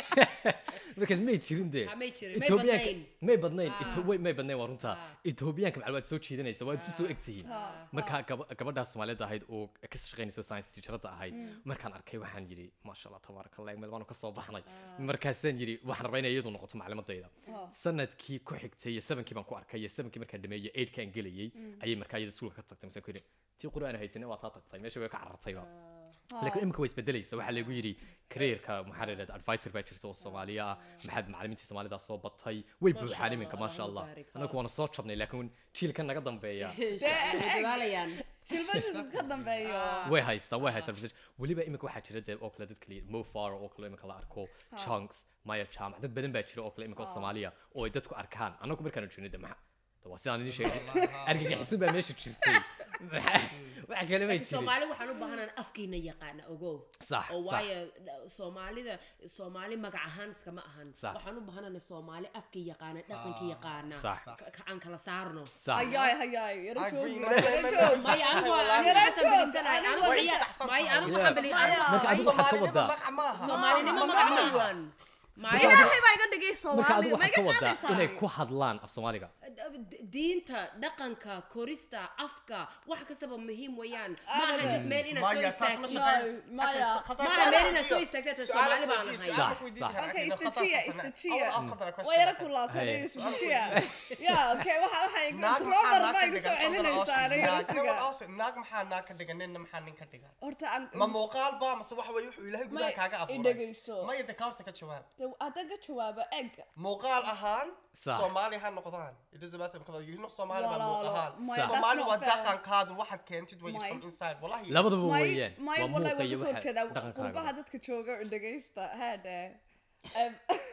markaas may jirin dee Ha, may jirin, may Etoobiyaanka- badnayn. may badnayn Ah. Eto- way- may badnayn waa runtaa Ah. etoobiyaanka maclumaad soo jiidanaysa waad isu soo egtihiin Ah. marka gaba- gabadhaas soomaaliyada ahayd oo ka shaqaynayso science teacherada ahayd markaan arkay waxaan yidhi maasha allah tabaaraka allah meel baanu ka soo baxnay markaasaan yidhi waxaan rabaa inay iyadu noqoto maclimadayda Ah. sanadkii ku xigtay iyo sevenkii baan ku arkay iyo sevenkii markaan dhameeyey eightkaan gelayey ayay markaa iyada iskuulka ka tagtay masaan ku yidhi tii qur'aan haysanin waa taa tagtay meesha way ka carartayba laakiin imika way isbedelaysa waxaa lagu yidhi careerka maxaa la yidhahda advisor baa jirta oo soomaaliya ah maxaad macalimiintii soomaalida soo batay way Masha buuxaan iminka Allah, maasha allah Allah baarik. anagu waana soo jabnay laakiin jiilkan naga dambeeya Insha Allah, way dadaalayaan shilbashilku ka dambeeyo way haystaan way haystaan research weliba imika waxaa jira dee oo kale dad kale mo far oo kale imika la arko chunks maya jaamac dad badan baa jira oo kale imika oo soomaaliya oo ay dadku arkaan anagu markaan joogno de maxa de waa sidaan idin sheegay argagixisun baa meesha jirtay Maxa- wax kale may jirin soomaali waxaan u baahanaan afkiina yaqaana ogow Sax, oo sax. waayo dha- soomaalida soomaali magac ahaan iskama ahan Sax. waxaan u baahanana soomaali afkii yaqaana dhaqankii yaqaana Sax. ka- ka- aan kala saarno sax hayaay hayaay yara I agree, joog my- yara my- joog my- maya anigu Wallaahi. anigu Yara xasan joog, bilisanay anigu anigu way ciyaar saxsan maya tahay. anigu Yeah. waxaan bili anigu Marka adigu waxaad ka Soomaalinimo wadaa magac maaha. soomaalinimo Magac magac maaha. wan maya ilaahay baa iga dhigay marka soomaali adigu ma waxaad iga ka wadaa qaadaysaa inay ku hadlaan af soomaaliga d- diinta dhaqanka korista afka wax kastaba muhiim weeyaan ma aha Abadan. just meel inaad soo Maya, taas ma istaagto shaqeyn- No, Maya. Okay, Khatar, Maya, su'aal meel ku inaad soo weydiiyo. istaagto Su'aal Soomaali ku baan weydiiyo, ahay. su'aal Sax, ku weydiin sax. karaa. Okay, Okay, no, istajiya, Khatar, Sasana. istajiya. I will ask Khatar a question. waa yara kulaatay Hey. istajiya ya okay waxa waxa iga Naag trobar maxaa naag baa ka iga dhigan? soo celinaysaa aniga Naag- rasiga naag also- naag maxaa naag ka dhigan ninna maxaa nin ka dhigan horta aan ma muuqaal ba mase waxa weye wuxuu ilaahay gudaha Ma- kaaga i abuuray dhegayso. maya de ka horta ka jawaab de de haddaan ka jawaabo egg muuqaal ahaan Sax. soomaali ha noqdaan it doesn't matter because you know soomaali baa Walaalo, muuq ahaan my- that's soomaali not waa fair. dhaqankaadu waxaad keentid way My- from inside wallahi labadaba may weeyaan may waa wallahi muuqa waan iyo kasoo waxa horjeedaa dhaqankaaga qurbaha dadka jooga oo dhegaysta headhe Um,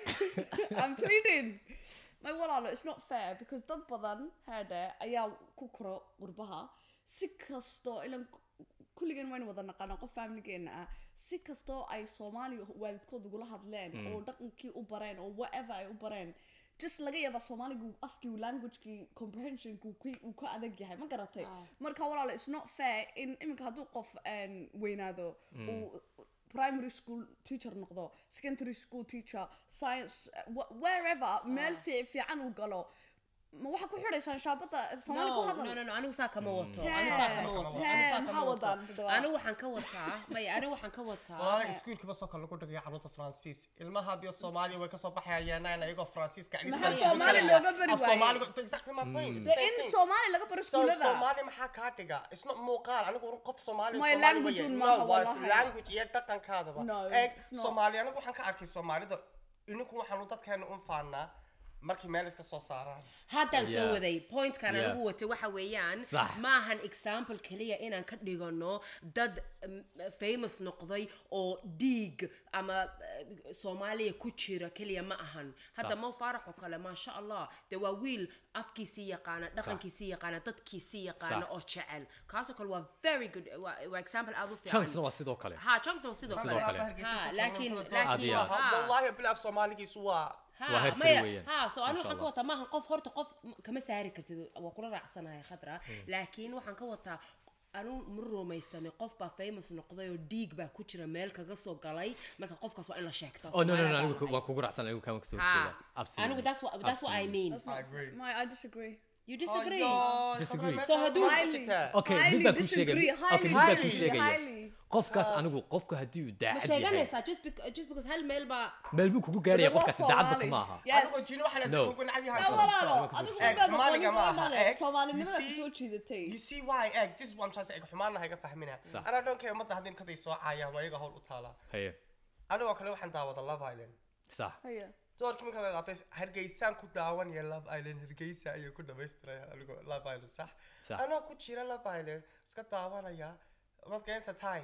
I'm pleading may walaalo it's not fair because dad badan headhe ayaa ku koro qurbaha si kastoo ilan kulligeen waynu wada naqaanaa qof familigeena ah si kastoo ay soomaaliya waalidkood ugula hadleen oo dhaqankii u bareen oo whatever ay u bareen just laga yaabaa soomaaligu afkii languagekii comprehensionku ku- uu ka adag yahay ma garatay marka walaalo it's not fair in iminka hadduu qof een, weynaado uu primary school teacher noqdo secondary school teacher science wh- wherever meel fi- fiican uu galo ma waxaa ku xidhaysaan shaabada soomaali ku no, hadal no, no, no, anigu saa kama wato Hee, anigu saa kama wato hee, anigu saa maxaa kama wato wadaan dadwaa? anigu waxaan ka wataa maya anigu waxaan ka wataa walaala iskuulkiiba soo kale lagu dhigaya carruurta faransiis ilmaha haddii soomaaliya way kasoo baxayaan ayagoo faransiiska Maxaa Soomaali looga bari waayey? soomaaliga exactly my point it's the de same in thing. soomaali laga baro So iskuulada Soomaali maxaa kaa dhiga? It's not muuqaal. Anigu qof Soomaali My Soomaali language weeye. un No, maaha waa wallahi. language iyo dhaqankaadaba. No, Eeg, it's not. Soomaali anigu waxaan ka arkay Soomaalida ininku waxaanu dadkeena u faanaa markay meel iska soo saaraan. haddaan soo Yeah. waday pointkan Yeah. anigu watay waxa weeyaan Sax. maahan example keliya inaan ka dhigano dad mm, famous noqday oo dhiig ama eh, soomaaliya ku jira keliya ma ahan hadda Sax. mo faarax oo kale maasha allah dee waa wiil afkiisii yaqaana dhaqankiisii yaqaana dadkiisii yaqaana Sax. oo jecel kaasoo kale waa very good waa waa example aad u fiican chunksna waa sidoo kale ha chunkna waa sidoo Sidoo kale kale. Ha, laakiin laakiin laakiin Adiga. ha. wallahi bilaaf Soomaaligiisu waa Ha, Waa heer sare maya- weeyaan. ha so anigu Masha waxaan ka Allah. wataa maaha qof horta qof m- kama saari kartid waa kula raacsanahay khadra laakiin waxaan ka wataa anu ma rumaysanay qof baa famous noqday oo dhiig baa ku jira meel kaga soo galay marka qofkaas waa in la sheegtaa oh no no no Soomaaliya anigu baa waan kugu raacsan anigu kaan kasoo Ha. horjeeda absolutely anigu that's what that's what I Absolutely. mean That's not- I agree. my I disagree you disagree Ayo, Disagree. khadra, So meesha hadduu- waxaa Highly. jirtaa. okay Highly mid baan ku disagree, sheegaya okay mid highly, baan ku highly, sheegaya highly. qofkaas anigu qofku haddii uu ma daacad yahay sheeganaysaa just bec- just because hal meel baa meel buu kugu gaaraya Waa qofkaasi daacadba Soomaali. kuma aha Yes. Adigo jino waxaa la No. kugu nacab yahay. Ya walaalo, Soomaali adigu Eeg, baad Soomaaliga aqoonin ma aha. doonale, Eeg, Soomaalinimada you see- soo jiidatay. You see why egg this is what I'm trying to say. Xumaana hayga fahmina. Sax. Ana don't care ummadda haddii kaday soo caayaan waa iyaga howl u taala. haye Anigoo kale waxaan daawada Love Island. sax Haya. doorkii marka la qaatay hargeysaan ku daawanaya love island hargeysa ayuu ku dhamaystiraya anigoo love island sax Sax. anoo ku jira love island iska daawanaya markaysa tay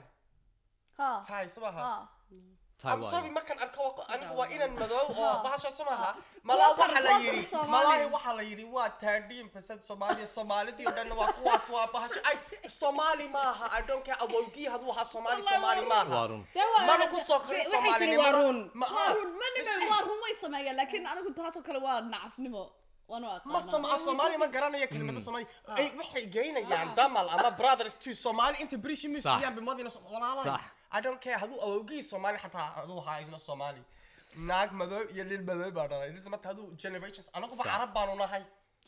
Ha. tay sumaha Ha. Taa I'm waayo. sorry markan arko waa- anigu waa inan madow oo Ha. bahasha sumaha Ha. malaa Kuwa waxa la kale- yiri kuwa kale malaahi Soomaali. waxa la yiri waa 13% Soomaaliya Soomaalidii oo dhan waa kuwaas waa bahasha ay Soomaali maaha I don't care awowgii haduu ahaa Soomaali Wallahi Soomaali waa waa maaha run Dee waa- mana ku soo korin waxay tiri waa Soomaalinimada run ma Waa aha. run, ma nime- waa run way sameeyaan, laakiin anigu taasoo kale waa nacasnimo. Waan u ma aqaanaa. som af Soomaali ma garanaya kelmadda Soomaali ay waxay geynayaan damal ama brothers to Soomaali inta British Sax. Museum bimadina walaalahay Sax. I don't care haduu awowgii Soomaali xataa haduu ahaa isna Soomaali naag madow iyo lil madow baa dhalay this mata haduu generations anagu ba Sax. carab baanu nahay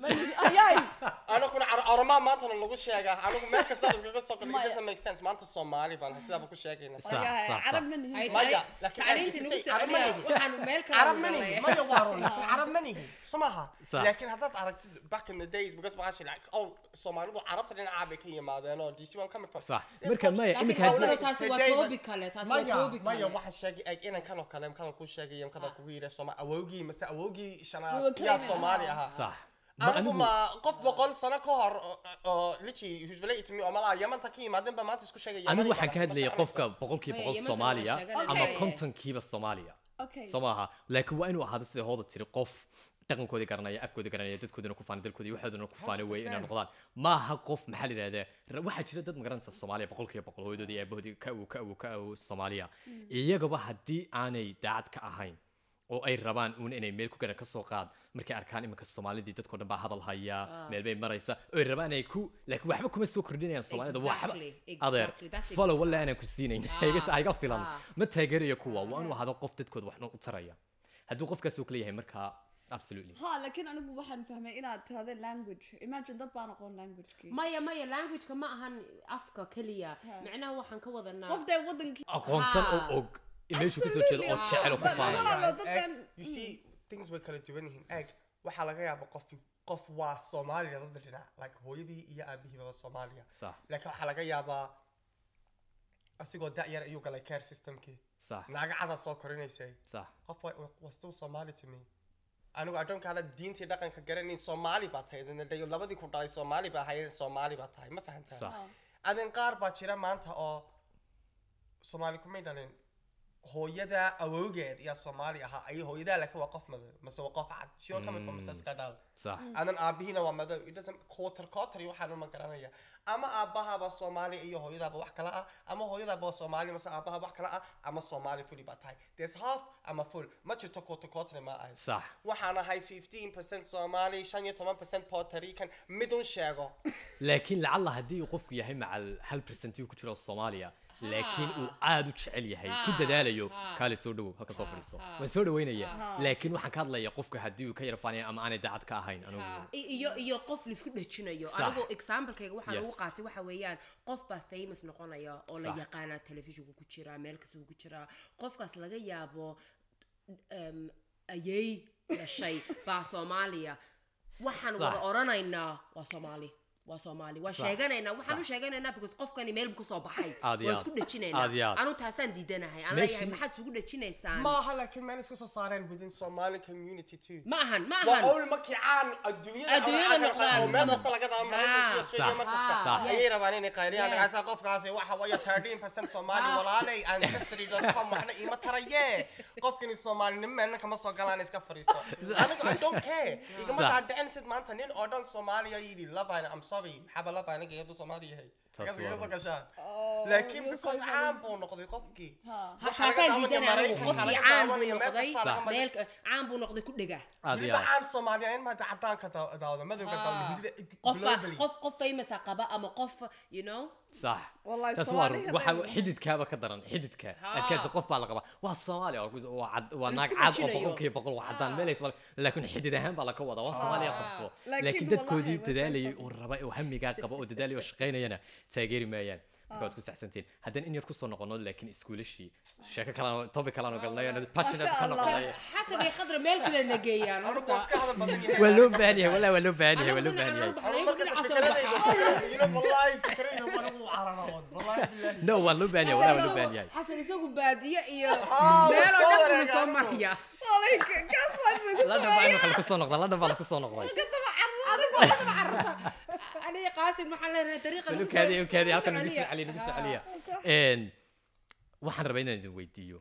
Ayay. anaguna car- caramaa maantana lagu sheegaa anagu meel kasta iskaga soo galay it Maya. doesn't make sense maanta Soomaali baan sidaaba ku sheegayna Sax, Ayay, sax, Carab sax. ma nihin. Ay Maya, tahay laakiin tacliintii ay nagu isay Carab ma soconiya nihin. waxaan meel kale carab u ma galay. nihin maya waa run laakiin carab ma nihin so maaha Sax. laakiin haddaad aragtid back in the days because waxaa like oh Soomaalidu carabta dhinacaa bay ka yimaadeen oo DC one coming from sax It's marka culture. maya laakiin iminka hawsana haddii taasi waa Today- toobi kale taasi waa maya toobi maya kale waxaa sheegay eg inan kan oo kale kadan kuu sheegaya kadan kugu yidhi Sooma awowgii mase awowgii Kuwa shanaad Kenya yaa ahaa. Soomaali ahaa sax ma anigu anigu ma qof boqol sano ka hor oo- oo lichi who's related to me oo malaa yamanta ka yimaadeen baa maanta isku sheegaya anigu Yamani waxaan ka baa hadlayay ma qofka shaqaynayso. boqolkiiba Maya, boqol Yemen Soomaaliya waa sheegan ama lahayd. kontonkiiba Soomaaliya Okay. soo maaha laakiin waa inuu ahaado sida hooda tiri qof dhaqankoodii garanaya afkoodii garanaya dadkoodina ku faana dalkoodii waxoodina ku faana wey inay 100%. noqdaan maaha qof maxaa la yidhahdaa ra- waxaa jira dad magaranaysa Soomaaliya boqolkiiba boqol hooyadoodii iyo aabahoodii ka awow ka awow ka awow Soomaaliya iyagaba haddii aanay daacad ka ahayn oo ay rabaan uun inay meel ku garan ka soo qaad markay arkaan iminka soomaalidii dadkoo dhan baa hadal haya meel bay maraysa oo ay rabaan inay ku laakiin waxba kuma soo kordhinayaan soomaalida waxba Exactly, adeer exactly, that's it. follow walla aanan ku siinayn Ah, iga iga filan ah. ma taageerayo kuwa waa inuu ahaado qof dadkooda waxna u taraya hadduu qofkaas uu kala yahay markaa absolutely Ha, laakiin anigu waxaan fahmay inaad tirahdeen language. Imagine dad baan aqoon language-kii. maya maya languageka ma ahan afka keliya Ha. macnaha waxaan ka wadanaa Qof dee wadankii- aqoonsan oo Ah. og meeshuu kasoo jeedo oo Absolutely. jecel oo ku But- faanaya Walaalo, Guys, dadkan- egg, you see things way kala duwan yihiin egg waxaa laga yaaba qof qof waa Soomaaliya dadda dhinac like hooyadii iyo aabihiiba Soomaaliya sax laakiin waxaa laga yaabaa asigoo da-yar ayuu galay care systemkii صح naaga cada soo korinaysay صح qof wa- wa- was still somali to me anigu addoonka hada diintii dhaqanka garanayn soomaali baa tahay Dee- dee labadii ku dhalay soomaali baa ahayd soomaali baa tahay ma fahantaa صح adin qaar baa jira maanta oo soomaali kumay dhalin hooyada awowgeed iyo soomaali ahaa ay hooyadaa laakiin waa qof madow mase waa qof cad she all coming from iska dhal صح adan aabihiina waa madow it doesn't quarter quarter iyo waxaan uma garanaya ama aabbahaaba soomaali iyo hooyadaaba wax kala ah ama hooyadaaba waa soomaali mase aabbahaaba wax kala ah ama soomaali fully baa tahay there's half ama full ma jirto quarter quarter ma ahay صح waxaan ahay 15% soomaali 15% puerto rican midun sheego laakiin lacalla haddii uu qofku yahay macal hal percentiu ku jiro soomaaliya laakiin uu aad u jecel yahay ku dadaalayo kaale soo dhowow halka soo fadhiisto waan soo dhaweynaya laakiin waxaan ka hadlaya qofka haddii uu ka yara faanaya ama aanay daacad ka ahayn anigu I- iyo iyo qof laisku dhejinayo Sax. anigu examplekayga waxaan Yes. ugu qaatay waxa weeyaan qof baa famous noqonaya oo la Sax. yaqaanaa telefishinku ku jiraa meel kastuu ku jiraa qofkaas laga yaabo em, ayay dhashay baa soomaaliya waxaan Sax. wada oranaynaa waa soomaali waa soomaali waa Sax. sheeganaynaa waxaan u Sax. sheeganaynaa because qofkani meel buu kasoo baxay Aad iyo waa aad. isku dhejinaynaa Aad iyo aad. anu taasaan diidanahay aan Meeshii- leeyahay maxaad isugu dhejinaysaan maaha laakiin meel iska soo saareen within somali community too ma ahan ma waa ahan owl markii caan adduunyada Adduunyada ama caan noqdaan. oo meel kasta laga daawo maraykanka iyo Ha. australia mar kasta Sax. ayay rabaan inay qayriyaan Yes. dhagaasa qofkaasi waxa waya 13% soomaali Ha. walaalay ancestry.com waxna iima taraye qofkani soomaalinimo meelna kama soo galaan iska fariiso anigu i don't care igama Sax. dhaadhicin sid maanta nin oo dhan soomaaliya yidhi labayn i'm sorry maxaaba laba aniga iyadu soomaali yahay Taas Iga- iga waa soo run. gashaan Oh, laakiin yes, because I caan know. buu noqday qofkii Ha. Waxaa laga taasaan daawanaya diidanahay anigu Maraykanka, qofkii laga caan buu daawanaya meel noqday kasta laga mari- meel caan buu noqday ku dhega aad iyo weliba aad caan soomaaliya in maanta cadaanka daa- daawada madowga daawada hindida qof baa globally qof qof famousa qaba ama qof you know صح Wallahi taas waa Soomaaliya waxa hadday- xididkaaba ka daran xididka Ha. adkaansi qof baa la qabaa waa soomaaliya waa ku- waa cad- waa La naag isku cad oo dhejinayo. boqolkiiba boqol waa caddaan Ha. meel aysan laakiin xidid ahaan baa laka wadaa waa soomaaliya qabso Laakiin laakiin dadkoodii wallahi, dadaalayay waa oo raba oo hamigaa qaba oo dadaalaya oo shaqaynayana taageeri maayaan marka waad ku saxsantiin haddaan in yar kusoo noqono laakiin iskuulashii sheeko kalaan topic kalaan galnay passionate ka Masha Allah. noqonay xasan iyo khadra meel kale nageeyaan anigu waa iska hadal badan yahay waa loo baahan yahay wallahi waa loo baahan yahay waa loo baahan yahay anigu markasta fikradayda you know wallahi fikradayda waa lagu cararaon wallahi billahi no waa loo baahan yahay wallahi waa loo baahan yahay xasan isagu baadiye iyo Ah, meel soo oo dhan wareega buu soo anigu. maraya Wallahi, ka- gaslight bay ku ladhan baa imika lakusoo noqda ladhan baa lakusoo noqday anigu waxba carruurta aniga qaasim waxaan leenahay dariiqa Bal lagu u kaadi soo- u kaadi lagu halkan soo nagu soo celiya. celiya nagu soo Ah. celiya Een, waxaan rabaa inaan idin weydiiyo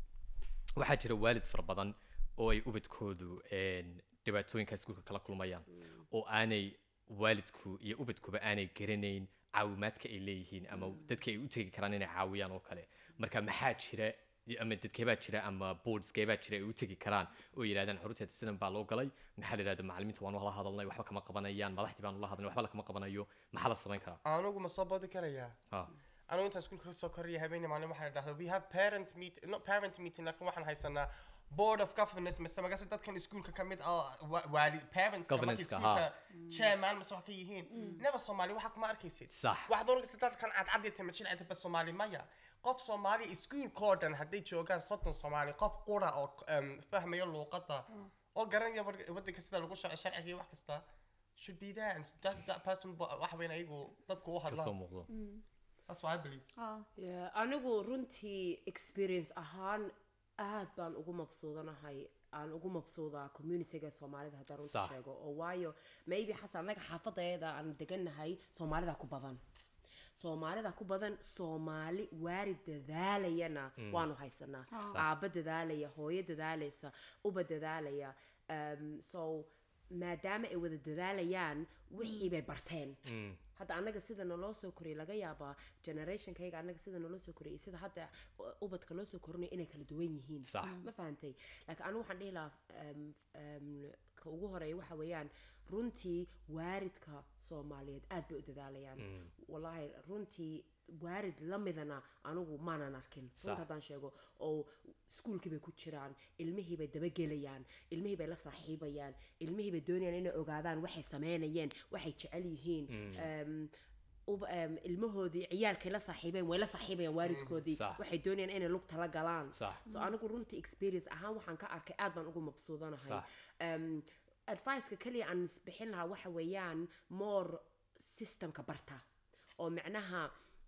waxaa jira waalid fara badan oo ay ubadkoodu een, dhibaatooyinka iskuulka kala kulmayaan oo aanay waalidku iyo ubadkuba aanay garanayn caawimaadka ay leeyihiin ama dadka ay u tegi karaan inay caawiyaan oo kale marka maxaa jira ama dadkeebaa jira ama boardskeebaa jira ay u tegi karaan oo yidhahdaan xurunteeda sidan baa loo galay maxaa la yidhahda macallimiinta waan ula hadalnay waxba kama qabanayaan madaxdii baan ula hadalnay waxba lakama qabanayo maxaa la samayn karaa anigu ma soo boodi karayaa ha anigu intaan iskuulka kasoo koraya habeenii maalin waxay dhahdaa we have parent meet not parent meeting laakiin waxaan haysanaa board of governors mise magase dadkan iskuulka ka mid ah wa- waali parents markay Governance-ka, iskuulka chairman mise wax ka yihiin never soomaali waxa kuma arkaysid Sax. waxaad oranaysa dadkan cadcad iyo timajil cidda ba soomaali maya qof soomaali iskuulkoo dhan hadday joogaan soddon soomaali qof qura oo em, fahmayo luuqadda oo garanaya war- waddanka sida lagu shaco sharciga iyo wax kasta should be there and that, that person ba- waxa weyn ayagu dadku u kasoo hadlaan muuqdo that's what I believe Ah. Yeah, anigu runtii experience ahaan aad baan ugu mabsuudanahay aan ugu mabsuudaa communityga soomaalida haddaan runta Sax. sheego oo waayo maybe xasan annaga xaafadayada aan degannahay soomaalida ku badan soomaalida ku badan soomaali waari dadaalayana waanu haysanaa aabba dadaalaya hooyo dadaalaysa uba dadaalaya um, so maadaama ay wada dadaalayaan wixii bay barteen hadda annaga sida naloo soo koriyay laga yaabaa generationkayga annaga sida naloo soo koriyay iyo sida hadda u- ubadka loo soo korinayo inay kala duwan yihiin Sax. ma fahantay laakiin anigu waxaan dhihi lahaa um, um, ka ugu horeeya waxa weeyaan runtii waaridka soomaaliyeed aad bay u dadaalayaan wallaahi runtii waarid la midana anigu maanan arkin Sax. runta haddaan sheego oo iskuulkii bay ku jiraan ilmihii bay dabagelayaan ilmihii bay la saaxiibayaan ilmihii bay doonayaan inay ogaadaan waxay sameynayeen waxay jecel yihiin Em, uba- em, ilmahoodii ciyaalkay la saaxiibeen way la saaxiibayaan waalidkoodii Sax. waxay doonayaan inay lugta la galaan Sax. so anigu runtii experience ahaan waxaan ka arkay aad baan ugu mabsuudanahay Sax. um, adviceka keliya aan isbixin lahaa waxa weeyaan more systemka barta oo micnaha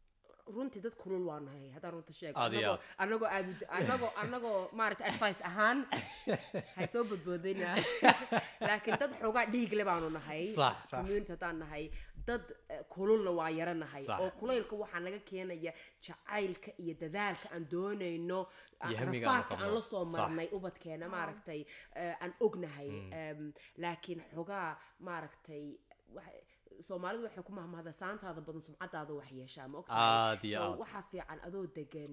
runtii dad kulul waa nahay haddaan runta sheego Aad iyo Anagoo- anagoo aad u- anagoo anagoo maaragta advice ahaan hay soo badboodayna laakiin dad xoogaa dhiigle baanu nahay Sax, sax. community haddaan nahay dad eh, kululna waa yara nahay Sax. oo kulaylka waxaa naga keenaya jacaylka iyo dadaalka aan doonayno Iyo hamiga aan rafaadka aan qabno. la soo Sax. marnay ubadkeena maaragtay eh, aan ognahay Em, laakiin xogaa maaragtay waxa- soomaalidu waxay ku mahmahda saantaada badan sumcadaada wax yeeshaa ma ogtahay Aad iyo So, aad. waxaa fiican adoo degan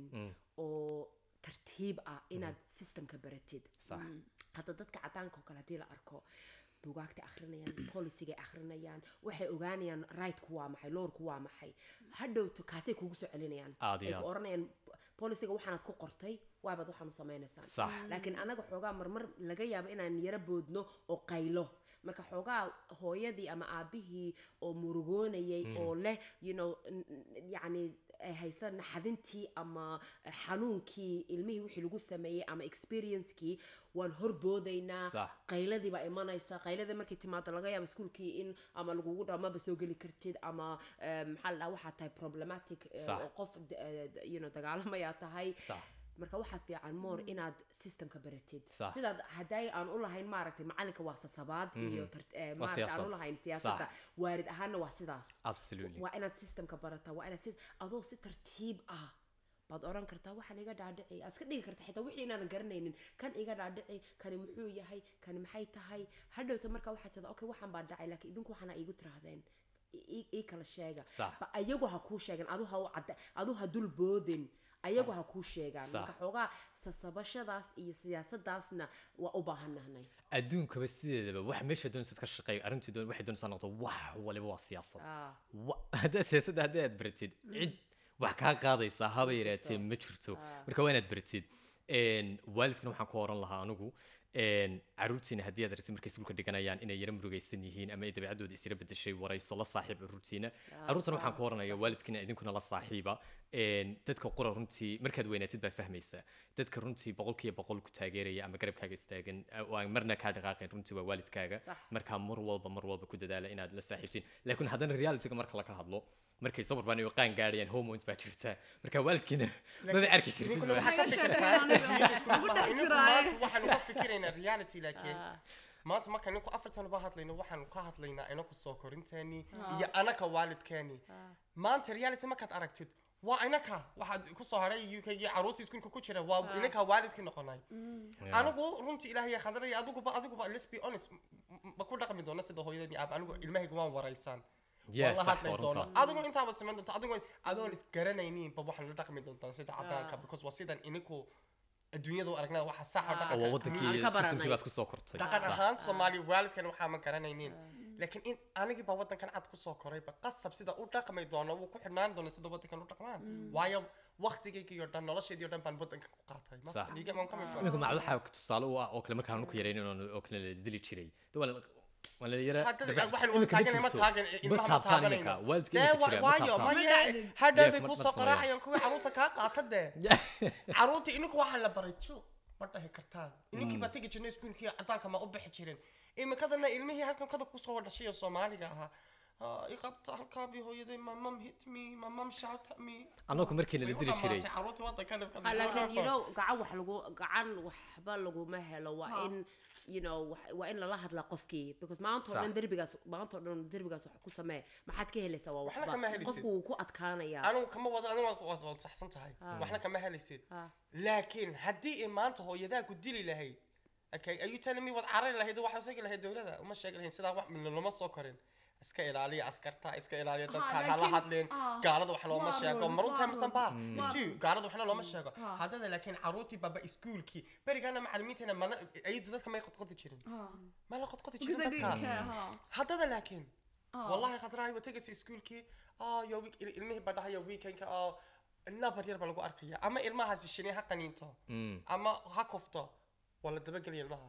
oo tartiib ah inaad systemka baratid Sax. hadda dadka cadaanka oo kale haddii la arko buugaagta akhrinayaan policygay akhrinayaan waxay ogaanayaan rightku waa maxay lowrku waa maxay hadhowto kaasay kugu soo celinayaan Aad iyo ay ku aad. oranayaan policiga waxaanaad ku qortay waabaad waxaanu samaynaysaan Sax. laakiin anaga xoogaa marmar laga yaabo inaan yaro boodno oo qaylo marka xoogaa hooyadii ama aabihii oo murugoonayay oo leh you know n- n- yacni ay haysa naxadintii ama xanuunkii ilmihii wixii lagu sameeyey ama experiencekii waan horboodaynaa Sax. qayladii baa imanaysa qayladii markay timaado laga yaabo iskuulkii in ama lagugu dhaho maba soo geli kartid ama em, maxaa la dhaha waxaa tahay problematic eh, Sax. oo qof d- eh, d- you know dagaalamayaa tahay Sax. marka waxaa fiican more inaad systemka baratid Sax. sidaad hadday aan u lahayn maaragtay macalinka waa sasabaad iyo tar- eh, maaragtay aan siyaasad. u lahayn siyaasadda waarid ahaanna waa sidaas absolutely waa inaad systemka barataa waa inaad si adoo si tartiib ah baad oran kartaa waxaan iga dhaadhici aad iska dhigi kartaa xitaa wixii inaadan garanaynin kan iga dhaadhici kani muxuu yahay kani maxay tahay hadhowta marka waxaad tirahdaa okay waxaan baa dhacay laakiin idinku waxaana iigu tirahdeen i- i- ii kala sheega Sax. ba ayagu ha kuu sheegan adu ha u cadda adu ha dul boodin ayagu ha kuu sheegaan Sax. marka xoogaa sasabashadaas iyo siyaasadaasna waa u baahannahnay adduunkaba sideedaba wax meesha doonaysid ka shaqeey arrintii doon waxay doonaysaa noqoto wax waliba waa siyaasad Ah. Wa- haddaad siyaasadda haddii aad baratid cid wax kaa qaadaysaa haba yaraatee ma jirto marka waa inaad baratid Een, waalidkana waxaan ku oran lahaa anigu een, caruurtiina haddii aad aragtid markay iskuulka dhiganayaan inay yara murugaysan yihiin ama ay dabeecadooda isira bedeshay warayso la saaxiib caruurtiina caruurtana waxaan ku oranaya waalidkiina idinkuna la saaxiiba Een, dadka qura runtii markaad weynaatid baa fahmaysaa dadka runtii boqolkiiba boqol ku taageeraya ama garabkaaga istaagan oo aan marna kaa dhaqaaqayn runtii waa waalidkaaga Sax. markaa mar walba mar walba ku dadaala inaad la saaxiibtiin laakiin haddana realityga marka laga hadlo markay soo barbaan qaan gaadhayaan hormones baa jirta marka waalidkiina maba arki kartid idinkuna ba. waxaad ka Waxay fikirtaa sheegaan adduunyada isku ugu dhaca. dhex Ininku jiraaye. maanta waxaanu ka fikiraynaa reality laakiin maanta marka ninku afartan ba hadlayno waxaanu ka hadlaynaa inaku soo korinteeni iyo anaka waalidkeeni maanta reality markaad aragtid waa inaka waxaad kusoo haray uk iyo caruurta iskuulka ku jira waa inaka waalidkii noqonay Yeah. anigu runtii ilaahay khadaraya adiguba adiguba let's be honest m- m- ma ku dhaqmi doona sida hooyadani aab anigu ilmahayga waan waraysaan Yes, waan la sax, hadlay waa doona runta. adigu intaabaad samayn doonta adigu adoon isgaranaynin ba waxaan la dhaqmi doontaan sida cadaanka because waa sidan iniku adduunyada u aragnaa waxa saxa oo dhaqanka waa wadankii Aan ka baranay. systemkii baad kusoo kortay dhaqan Sax. ahaan soomaali waalidkan waxaa ma garanaynin laakiin in anigii baa wadankan cad kusoo korayba qasab sida u dhaqmi doono wuu ku xidhnaan doona sida wadankan u dhaqmaan waayo waqtigaygii oo dhan nolosheedii oo dhan baan wadankan ku qaatay Ma- Sax. liiga maan ka mid iminka macad waxaa tusaale u ah oo kale markaan ku yarayn inaan oo kale la dili jiray De waa la- waa la yara Haddii dabeec- waxaan wada iminka ma taaganay ma jirto. taagan ma ilmaha ma taabtaan taaganayno iminka waalidka dee iminka wa- jira ma waayo taabtaan maye Magacaadin. hadhow Dee, bay ma- kusoo ma sameeyo. qaraacayaan kuwii caruurta kaa qaata dee caruurta ininku waxaa la baray ju ma dhahi kartaan ininkii baa tegi jirnay iskuulkii cadaanka ma u bixi jirin iminkadana ilmihii halkan kada kusoo dhashay oo soomaaliga ahaa "Ah, i qabta halkaa bi hooyaday my mom hit me my mom shout at me annagu markii la Way u dili jiray dhammaatay caruurta wadankan Ah, laakiin you know gacan wax lagu gacan waxba laguma helo waa Ha. in you know wax- waa in lala hadlaa qofkii because maanta oo Sax. dhan derbigaas maanta oo dhan derbigaas wax ku samee maxaad ka helaysaa waa Waxna waxba kama helaysid. qofku wuu ku adkaanayaa anigu kama wado anigu waad- waad waad saxsan tahay waxna kama helaysid Ah. laakiin haddii ay maanta hooyadaa ku dili lahayd okay are you telling me waad carari lahayd waxaa sheegi lahayd dowladda uma sheegi lahayn sidaa wax lama soo korin iska ilaaliya askarta iska ilaaliya dadka hala laakiin- hadleen ah, gaalada wax looma waa sheego run, marunta waa misan run. baa Mm. isju gaalada waxna looma sheego Ah. haddana laakiin caruurtii baba iskuulkii berigaana macalimiinteena mana ayadu dadka may qodqodi jirin ma la qodqodi jirin Because I dadka didn't care, huh? haddana laakiin Ah. wallahi khadraay waa tegaysa iskuulkii ah yo week ilmihii baa dhahaya weekendka oo nabar yar baa lagu arkaya ama ilmahaasi shini ha qaniinto Mm. ama ha kufto waa la dabagelaya ilmaha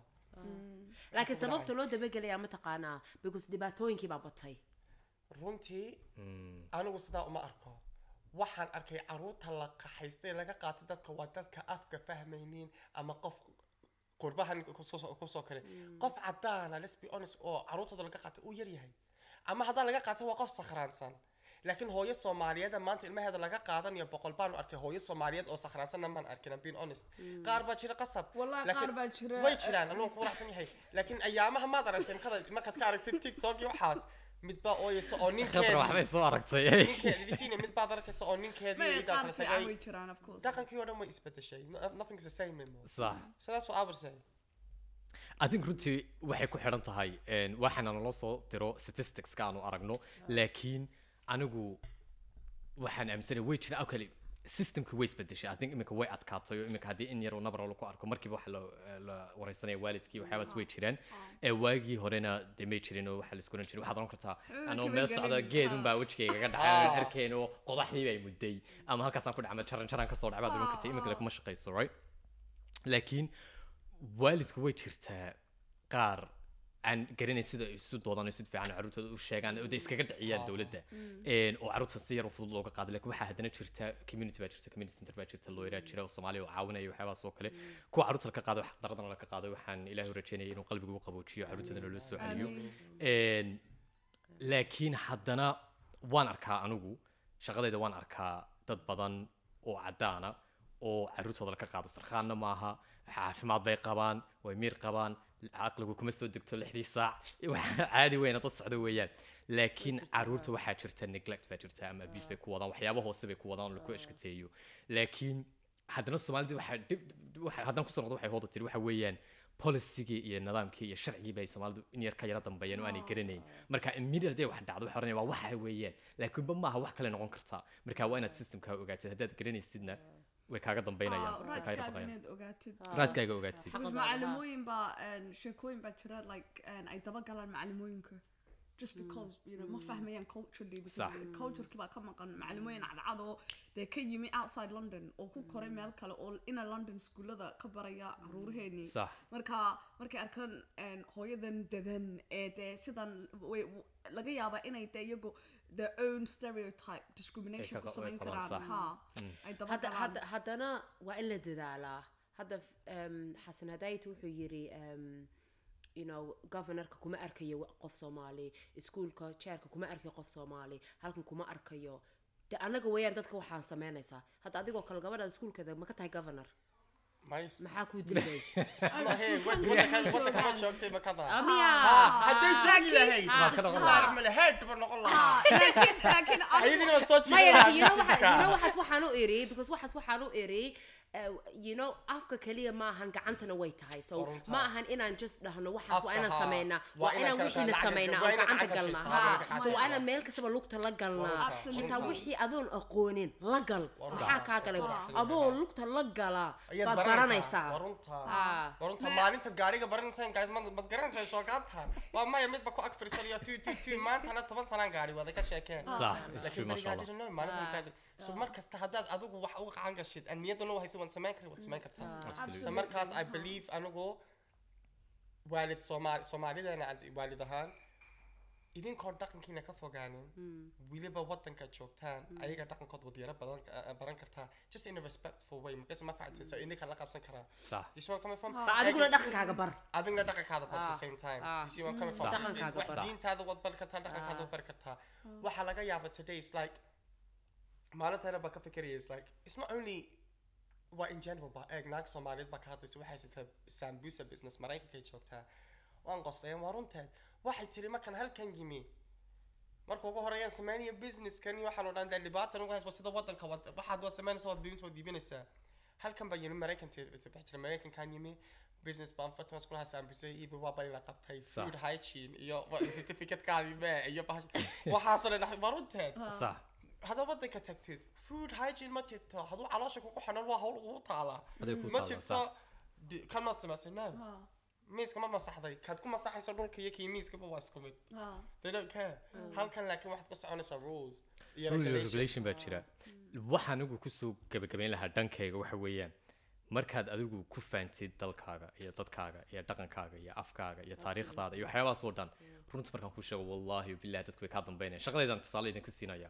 laakiin sababta loo dabagelayaa mataqaanaa because dhibaatooyinkii baa batay runtii Mm. anigu sidaa uma arko waxaan arkay caruurta la qaxaystay laga qaatay dadka waa dadka afka fahmaynin ama qof qurbahan kusoo kusoo kare qof cadaana let's be honest oo caruurtooda laga qaatay uu yar yahay ama haddaan laga qaatay waa qof sakhraansan laakiin hooyo soomaaliyeed maanta ilmaheeda laga qaadanayo boqol baan arkay hooyo soomaaliyeed oo sakhraansanna maan arkin I'm being honest qaar baa jira qasab Wallahi laakiin qaar baa jira, way eh, jiraan anuu ku wanaagsan yahay laakiin ayaamaha maad aragtay markaad markaad ka aragtay tiktok iyo waxaas mid baa ooyaysa oo khadra waxbay ninkeedii soo aragtay ninkeedii bisiina mid baad arkaysa oo ninkeedii May idaa qaar kala fiican way tagay jiraan of course dhaqankii oo dhan way isbedeshay No- nothing's the same anymore sax so that's what I would say I think runtii waxay ku xidhan tahay een, waxaana naloo soo diro statisticska aanu aragno laakiin anigu waxaan aaminsanay way jira oo kale systemka way isbedeshay I think iminka way adkaatay oo iminka haddii in yar oo nabar lagu arko markiiba waxa la la wareysanaya waalidkii waxyaabaas way jiraan ee waagii horena dee may jirin oo waxaa la isku oran jiray waxaad oran kartaa anoo kama meel socda gelin. geedun baa Ah. wejigayga ga dhacay aan arkeen oo qodaxdii bay mudday ama halkaasaan ku dhacmay jaran jaran kasoo dhacay baad oran kartay iminka le kuma shaqayso right laakiin waalidku way jirtaa qaar aan garanayn sida ay isu doodaan isu difaacan carruurtooda u sheegaan oo de iskaga dhiciyaan dowladda Een, oo carruurta si yar oo fudud looga qaado laakiin waxaa haddana jirta community baa jirta community center baa jirta lawyeraa jira oo soomaaliya oo caawinaya waxyaabahaas oo kale kuwa carruurta laga qaado xaqdaradana laga qaado waxaan ilaahay u rajeynaya inuu qalbiga u qaboojiyo carruurtoodana loo soo celiyo Een, laakiin haddana waan arkaa anigu shaqadayda waan arkaa dad badan oo caddaana oo carruurtooda laga qaado sarkaanna maaha caafimaad bay qabaan way miir qabaan caqligu kuma soo degto lixdii saac wax caadi weyna dad socdo weeyaan laakiin carruurta waxaa jirta neglect baa jirta ama abuse bay ku wadaan waxyaabo hoose bay ku wadaan oo laku eshkateeyo laakiin haddana soomaalida waxaa dhib waxa- haddana kusoo noqdo waxay hooda tiri waxa weeyaan policygii iyo nidaamkii iyo sharcigii bay soomaalidu in yar ka yara dambeeyeen oo aanay garanayn marka immediate day wax dhacdo waxay oranayaan waa waxa weeyaan laakiinba maaha wax kale noqon kartaa marka waa inaad systemkaa ogaatid haddaad garanaysidna way kaaga dambeynayaan way kaaga raadskaaga baqayaan inaad ogaatid raaskaaga ogaatid Xaq Because badan, ha. macallimooyin baa een, sheekooyin baa jira like een, ay daba galaan macallimooyinka just because you know ma fahmayaan culturally because Sax. culturekii baa ka maqan macallimooyin cadcad oo dee ka yimi outside london oo ku koray meel kale oo ina london iskuullada ka baraya caruuraheenii sax marka markay arkaan een, hooyadan dadan ee dee sidan way- w- laga yaabaa inay dee iyagu their own stereotype discrimination Ay ku ka- samayn ay qabaan, karaan sax. ha ay daba hadda galaan hadda haddana waa in la dadaalaa hadda um, xasan hadayt wuxuu yiri um, you know governorka kuma arkayo wa- qof soomaali iskuulka chairka kuma arkayo qof soomaali halkan kuma arkayo de annaga weeyaan dadka waxaan samaynaysaa hadda adigoo kale gabadha iskuulkeeda ma ka tahay governor Nice. maxaa kuu diiday Isma hayn, wad- waddanka- waddanka ma joogtay ma kada. amiya Ah, hadday joogi lahayd, Ah, ka noqon qaar male head ba noqon lahaa. laakiin laakiin anigu- Ayadina waa soo jiidan maya lahaa you know waxa- business-ka. you know waxaas waxaan u iri because waxaas waxaan u iri uh, you know afka kaliya maahan gacantana way tahay so Waa runtaa. ma ahan inaan just dhahno waxaas waa Afka, inaan haa. sameynaa Waa waa inaan inaan kala wixiina lacag- sameynaa waa oo inaan gacanta lacag galnaa heshiistaa, haa waa inaan so waa lacag inaan meel kastaba lugta la galnaa runtaa, xitaa runtaa. wixii adoon aqoonin la gal runtaa. maxaa kaa galay Waa adoo lugta la galaa Ayaad baad baranaysaa. baranaysaa Waa runtaa. Ah. Waa runtaa. maalinta gaariga baranaysaan guys ma mad garanaysaa shookaanta waa maya midba ku ag firsanayo tu tu tu maantana toban sanaan gaari wada ka sheekeen sax is true laakiin masha berigaa allah jira no maalinta gaari so mar kasta haddaad adigu wax uga qacan gashid aan niyadana u hayso waad samayn kari waad samayn kartaa Absolutely. so markaas i believe anigu waalid soomaali soomaalidana aan waalid ahaan idinkoon dhaqankiina ka fogaanin weliba wadanka joogtaan ayaga dhaqankood wadyaro badan eh, baran kartaa just in a respectful way markaas ma fahantin so idinka la qabsan karaa sax Do you see where I'm coming from? ba adiguna dhaqankaaga bar adigna dhaqankaada bar at the Ah, same time ah. Do you see where I'm coming from? Sax. Dhaqankaaga Wax bar. diintaada waad bari kartaa dhaqankaada waad bari kartaa waxaa laga yaaba today is like maalintaana baa ka fikiraya is like it's not only waa in general ba eeg naag soomaaliyeed baa ka hadlaysa waxay haysataa sambusa business maraykankay joogtaa waan qoslayan waa runteed waxay tiri markan halkan yimi marka ugu horeeyaan sameynaya businesskan iyo waxaan odhan dee dhibaatan ugu haysa sida wadanka wad- waxaad waad samaynaysaa waad business waad iibinaysaa halkan baa yimi maraykan bix jira maraykankan yimi business baan fatwas kulahaa saambusay iibi waa baa la qabtay Sax. food hygiene iyo wa- certificate-kaadii mee iyo bahash waxaasoo dhan dhex- waa runteed sax haddaad wadanka tagtid food hygiene ma jirto hadduu caloosha kugu xanuun waa hawl ugu taalaa Aday ku ma taalaa, jirto di- kan maad samaysay no miiska ma masaxday kaad ku masaxayso dhulka iyo kii miiskaba waa isku mid they don't care halkan laakiin waxaad ku soconaysaa rules iyo rule iyo regulations. regulation baa jira waxaan anigu kusoo gabagabayn lahaa dhankayga waxa weeyaan markaad adigu ku faantid dalkaaga iyo dadkaaga iyo dhaqankaaga iyo afkaaga iyo taariikhdaada iyo waxyaabahaas oo dhan runta markaan kuu sheego wallaahi billahi dadku way kaa dambeynaya shaqadaydan tusaale idinku siinaya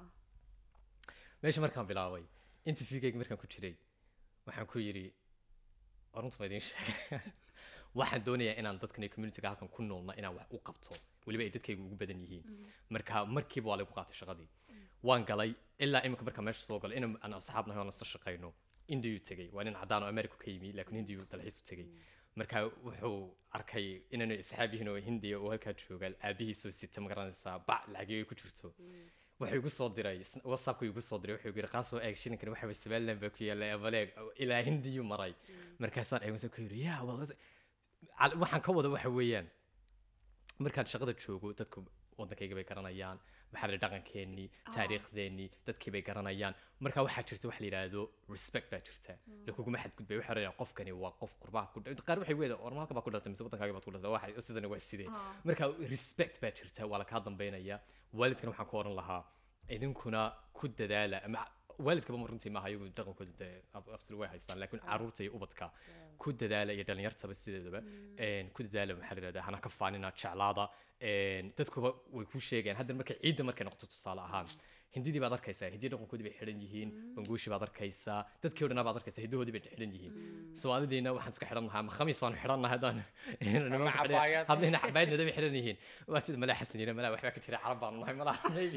meesha markaan bilaabay interviewgayga markaan ku jiray waxaan ku yidhi runta ma idiin sheegay waxaan doonayaa inaan dadkan iyo communityga halkan ku noolna inaan wax u qabto weliba ay dadkayga ugu badan yihiin marka markiiba waa lagu qaatay shaqadii waan galay ilaa imika markaa meesha soo galay in aan asxaab nahay oo nasla shaqayno indiyuu tegey waa nin cadaan oo america ka yimi laakiin hindiyuu dalxiis u tegey marka wuxuu arkay inaanu asxaab yihiin oo hindiya oo halkaa jooga aabihiisoo sita ma garanaysaa bac lacagyo ay ku jirto wuxuu igu soo diray sn- whatsappku igu soo diray wuxuu yiri qaasoo eeg shilinkan waxa way somaliland baa ku yaalla abaleeg ilaa hindiyuu maray markaasaan eegmasa ku yiri yaa wal- cal- waxaan ka wada waxa weeyaan markaan shaqada joogo dadku wadankayga bay garanayaan maxaa la dhaqankeenii taariikhdeenii dadkii bay garanayaan marka waxaa jirta waxa la yidhaahdo respect baa jirta lakuguma xadgudbay waxaa leeyahay qofkani waa qof qurbaha ku dha- qaar waxay weeda ormaalka baa ku dhaltay mise wadankaaga baad ku dhaltay waxa sidani waa sidee marka respect baa jirta waa la kaa dambeynaya waalidkana waxaan ku oran lahaa idinkuna ku dadaala ama waalidkaba ma runtii maaha iyagu dhaqankooda dee ab- absolute way haystaan laakiin caruurta iyo ubadka ku dadaala iyo dhalinyartaba sideedaba een, ku dadaala maxaa la yidhahdaa hana ka faanina jeclaada een, dadkuba way kuu sheegayaan hadda markay ciidda markay noqoto tusaale ahaan hindidii baad arkaysaa hindii dhaqankoodii bay xidhan yihiin banguushi baad arkaysaa dadkii o dhanaa baad arkaysaa hidahoodii bay xidhan yihiin soomaalidiina waxaan isku xidhan lahaa ama khamiis baanu xidhan nahay haddaan nimanka xidhan- cabaayad. hablihina cabaayadnooda bay xidhan yihiin waa sida malaa xasan yina malaa waxbaa ka jira carab baanu nahay malaa maybe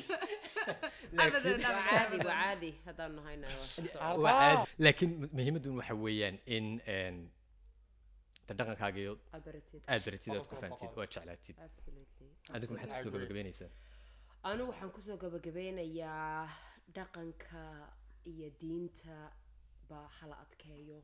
Abadan, waa abadan, caadi abadan. waa caadi haddaan nahayna waa soo- Arba. waa caadi laakiin muhiimaddu waxa weeyaan in een, de dhaqankaaga iyo aad baratid aad baratid aad ku Boqolkiiba fahamtid boqol. oo aad jeclaatid absolutely adigu maxaad kusoo agree. gabagabeynaysaa anigu waxaan kusoo gabagabeynayaa dhaqanka iyo diinta ba hala adkeeyo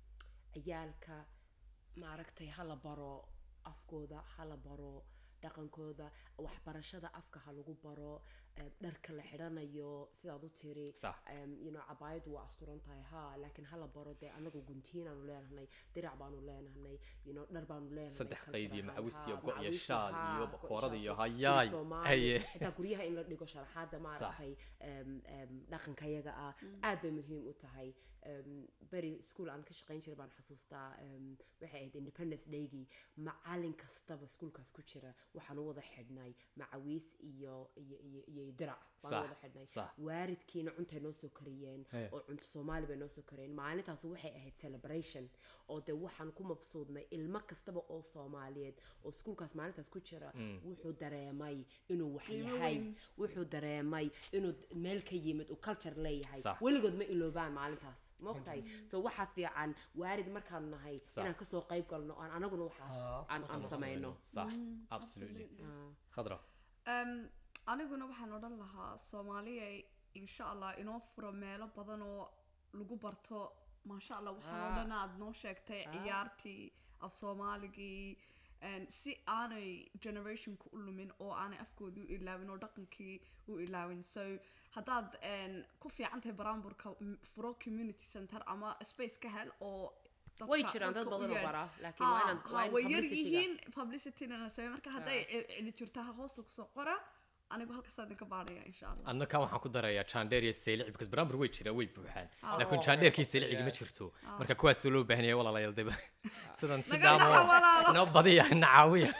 ciyaalka maaragtay hala baro afkooda hala baro dhaqankooda waxbarashada afka ha lagu baro em, dharka la xidhanayo sidaad u tiri Sax. em, you know, cabaayadu waa asturan tahay ha laakiin hala baro dee anagu guntiinaanu leenahnay dirac baanu leenahnay you know, dhar baanu leenahnay saddex qayd iyo culture macawis ahaan, iyo ha, go' iyo macawis, shaal ha, iyo go' bakoorada iyo shaalka, hayaay Soomaali, haye xitaa guryaha in la dhigo sharaxaada maaragtay em, em, dhaqanka yaga ah aad bay muhiim u tahay Em, beri school aan ka shaqayn jiray baan xasuustaa em, waxay ahayd independence daygii macalin kastaba schoolkaas ku jira waxaan u wada xidhnay macawiis iyo iyo iyo iyo dirac baan u Sax, wada xidhnay sax. waalidkiina cuntay noo soo kariyeen Hee. oo cunto soomaali bay noo soo kariyeen maalintaas waxay ahayd celebration oo dee waxaan ku mabsuudnay ilmo kastaba oo soomaaliyeed oo schoolkaas maalintaas ku jira wuxuu dareemay inuu wax Qiimo yahay weyn. wuxuu dareemay inuu meel ka yimid uu culture leeyahay Sax. weligood ma iloobaan maalintaas maogtahay so waxaa fiican waalid markaan nahay inaan kasoo qayb galno aan anaguna waxaas Ah, aan aan samayno sax absolutely Ah. khadra Em, aniguna waxaan odhan lahaa soomaaliya insha allah inoo furo meelo badan oo lagu barto maasha allah waxaan oo Ah. dhan aad noo sheegtay Ah. ciyaartii af soomaaligii en, si aanay generationka u lumin oo aanay afkoodii u ilaawin oo dhaqankii u ilaawin so haddaad en, ku fiican tahay baraamburka m- furo community center ama space ka hel oo dadka- way jiraan dad dadka u badan oo yeedh. bara laakiin waa inaan Ha, waa ha, in way yar publicity-ga- yihiin publicityna la sameeyo marka hadday ci- cidi jirto ha hoosta kusoo qora anigu halkaas idinka baadhaya insha allah adna kan waxaan ku darayaa jandheer iyo seylic because baraambur way jiraan way buuxaan Ah. laakiin Oh, jandheerkii yes. seylicigi ma Yes. jirto marka kuwaas loo baahan yahay walaalayaal deba sidan Naga sidaamo naxa walaalo. noo badiya nacaawiya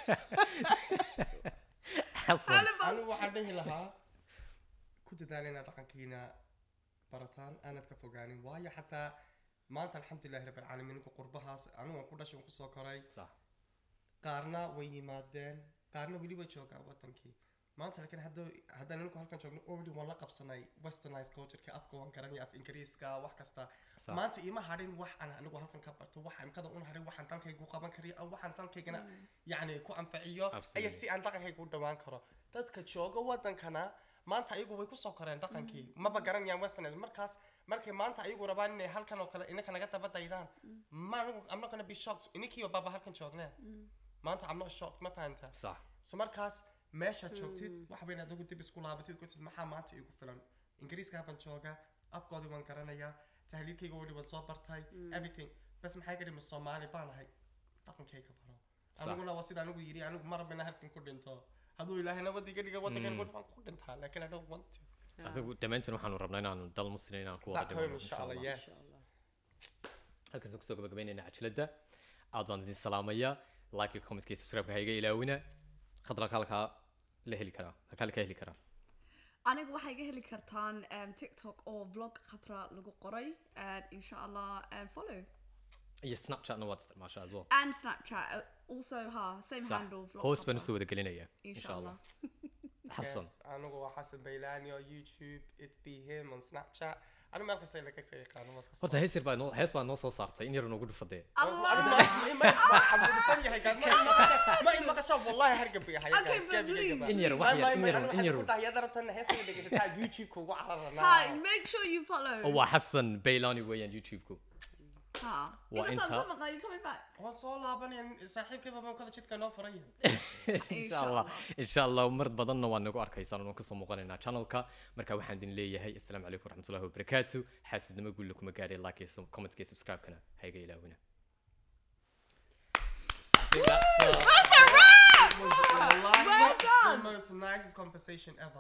xasan Halibas. anigu waxaan dhihi lahaa ku dadaala inaad dhaqankiina barataan aanad ka fogaanin waayo xataa maanta alxamdulilahi rabbilcaalamiin ninku qurbahaas anigu waan ku dhashay waan kusoo koray sax qaarna way yimaadeen qaarna weli way joogaan wadankii maanta laakiin hadda haddaan anigu halkan joogno already waan la qabsanay westernized cultureka afka waan garanaya af ingiriiska wax kasta Sax. maanta ima hadhin wax aan anigu halkan ka barto wax imkada un hadhin waxaan dalkaygu qaban kariyo ama waxaan dalkaygana yacni ku anfaciyo Absolutely. aya si aan dhaqankayga u dhawaan karo dadka jooga wadankana maanta ayagu way kusoo koreen dhaqankii maba garanayaan westerners markaas markay maanta ayagu rabaan inay halkan oo kale inaka naga daba daydaan ma anigu I'm not gonna be shocked ininkii baaba halkan joognee maanta I'm not shocked ma fahanta sax so markaas meeshaad joogtid waxa weyn adigu dib isku laabatid ku tid maxaa maanta igu filan ingiriiska baan joogaa afkoodii waan garanayaa tahliilkayga weli waan soo bartay everything bas maxay ka dhima soomaali baan ahay dhaqankayga baro Sax. aniguna waa sida anigu yidhi anigu ma rabina halkan ku dhinto hadduu ilaahay nabadiga dhiga wadankan waan ku dhintaa laakiin I don't want to adigu dhammaantiin waxaanu rabnaa inaanu dal muslim inaan ku wada back home dhimano insha allah yes halkaas kusoo gabagabeynayna cajiladda aad baan idin salaamaya like iyo commentka iyo subscribe-ka ha iga ilaawina khadra halkaa la heli karaa halkaa la ka heli karaa anigu waxay ga heli kartaan em, tiktok oo vlog khatra lagu qoray and insha allah and follow iyo snapchatna waad isticmaashaa as well and snapchat uh, also ha same Sax. handle vlog hoos baan Khatra. usoo wada gelinaya insha allah xasan Yes, anigu waa xasan baylani oo youtube it be him on snapchat anigu meel kasta laga ka yaqaano maska horta hees yar baa noo hees baa noo soo saartay in yar noogu dhufadee xamuudsan yahay gaad ma in maqasha ma in maqasha wallahi hargab bay ahay Okay, but please. in yar wax yar in yar in yar dhahayada rabtana heesta dhegeysataa youtube kugu Hi, cararana make sure you follow. oo waa xasan baylani weeyaan youtube-ku Ha. Waa Inkastoo inta- aad ka maqan, you coming back? waan soo laabanaya saaxiibkay baa kada jidka noo furay insha allah insha allah mar badanna waa nagu arkaysaan oon kasoo muuqanaynaa channelka marka waxaan idin leeyahay assalaamu calaykum waraxmatullahi wabarakaatu xaasidnimo guulla kuma gaadhay like iyo commentka iyo subscribe-kana hayga ilaawina That's a wrap! Wallahi, Well done. the most nicest conversation ever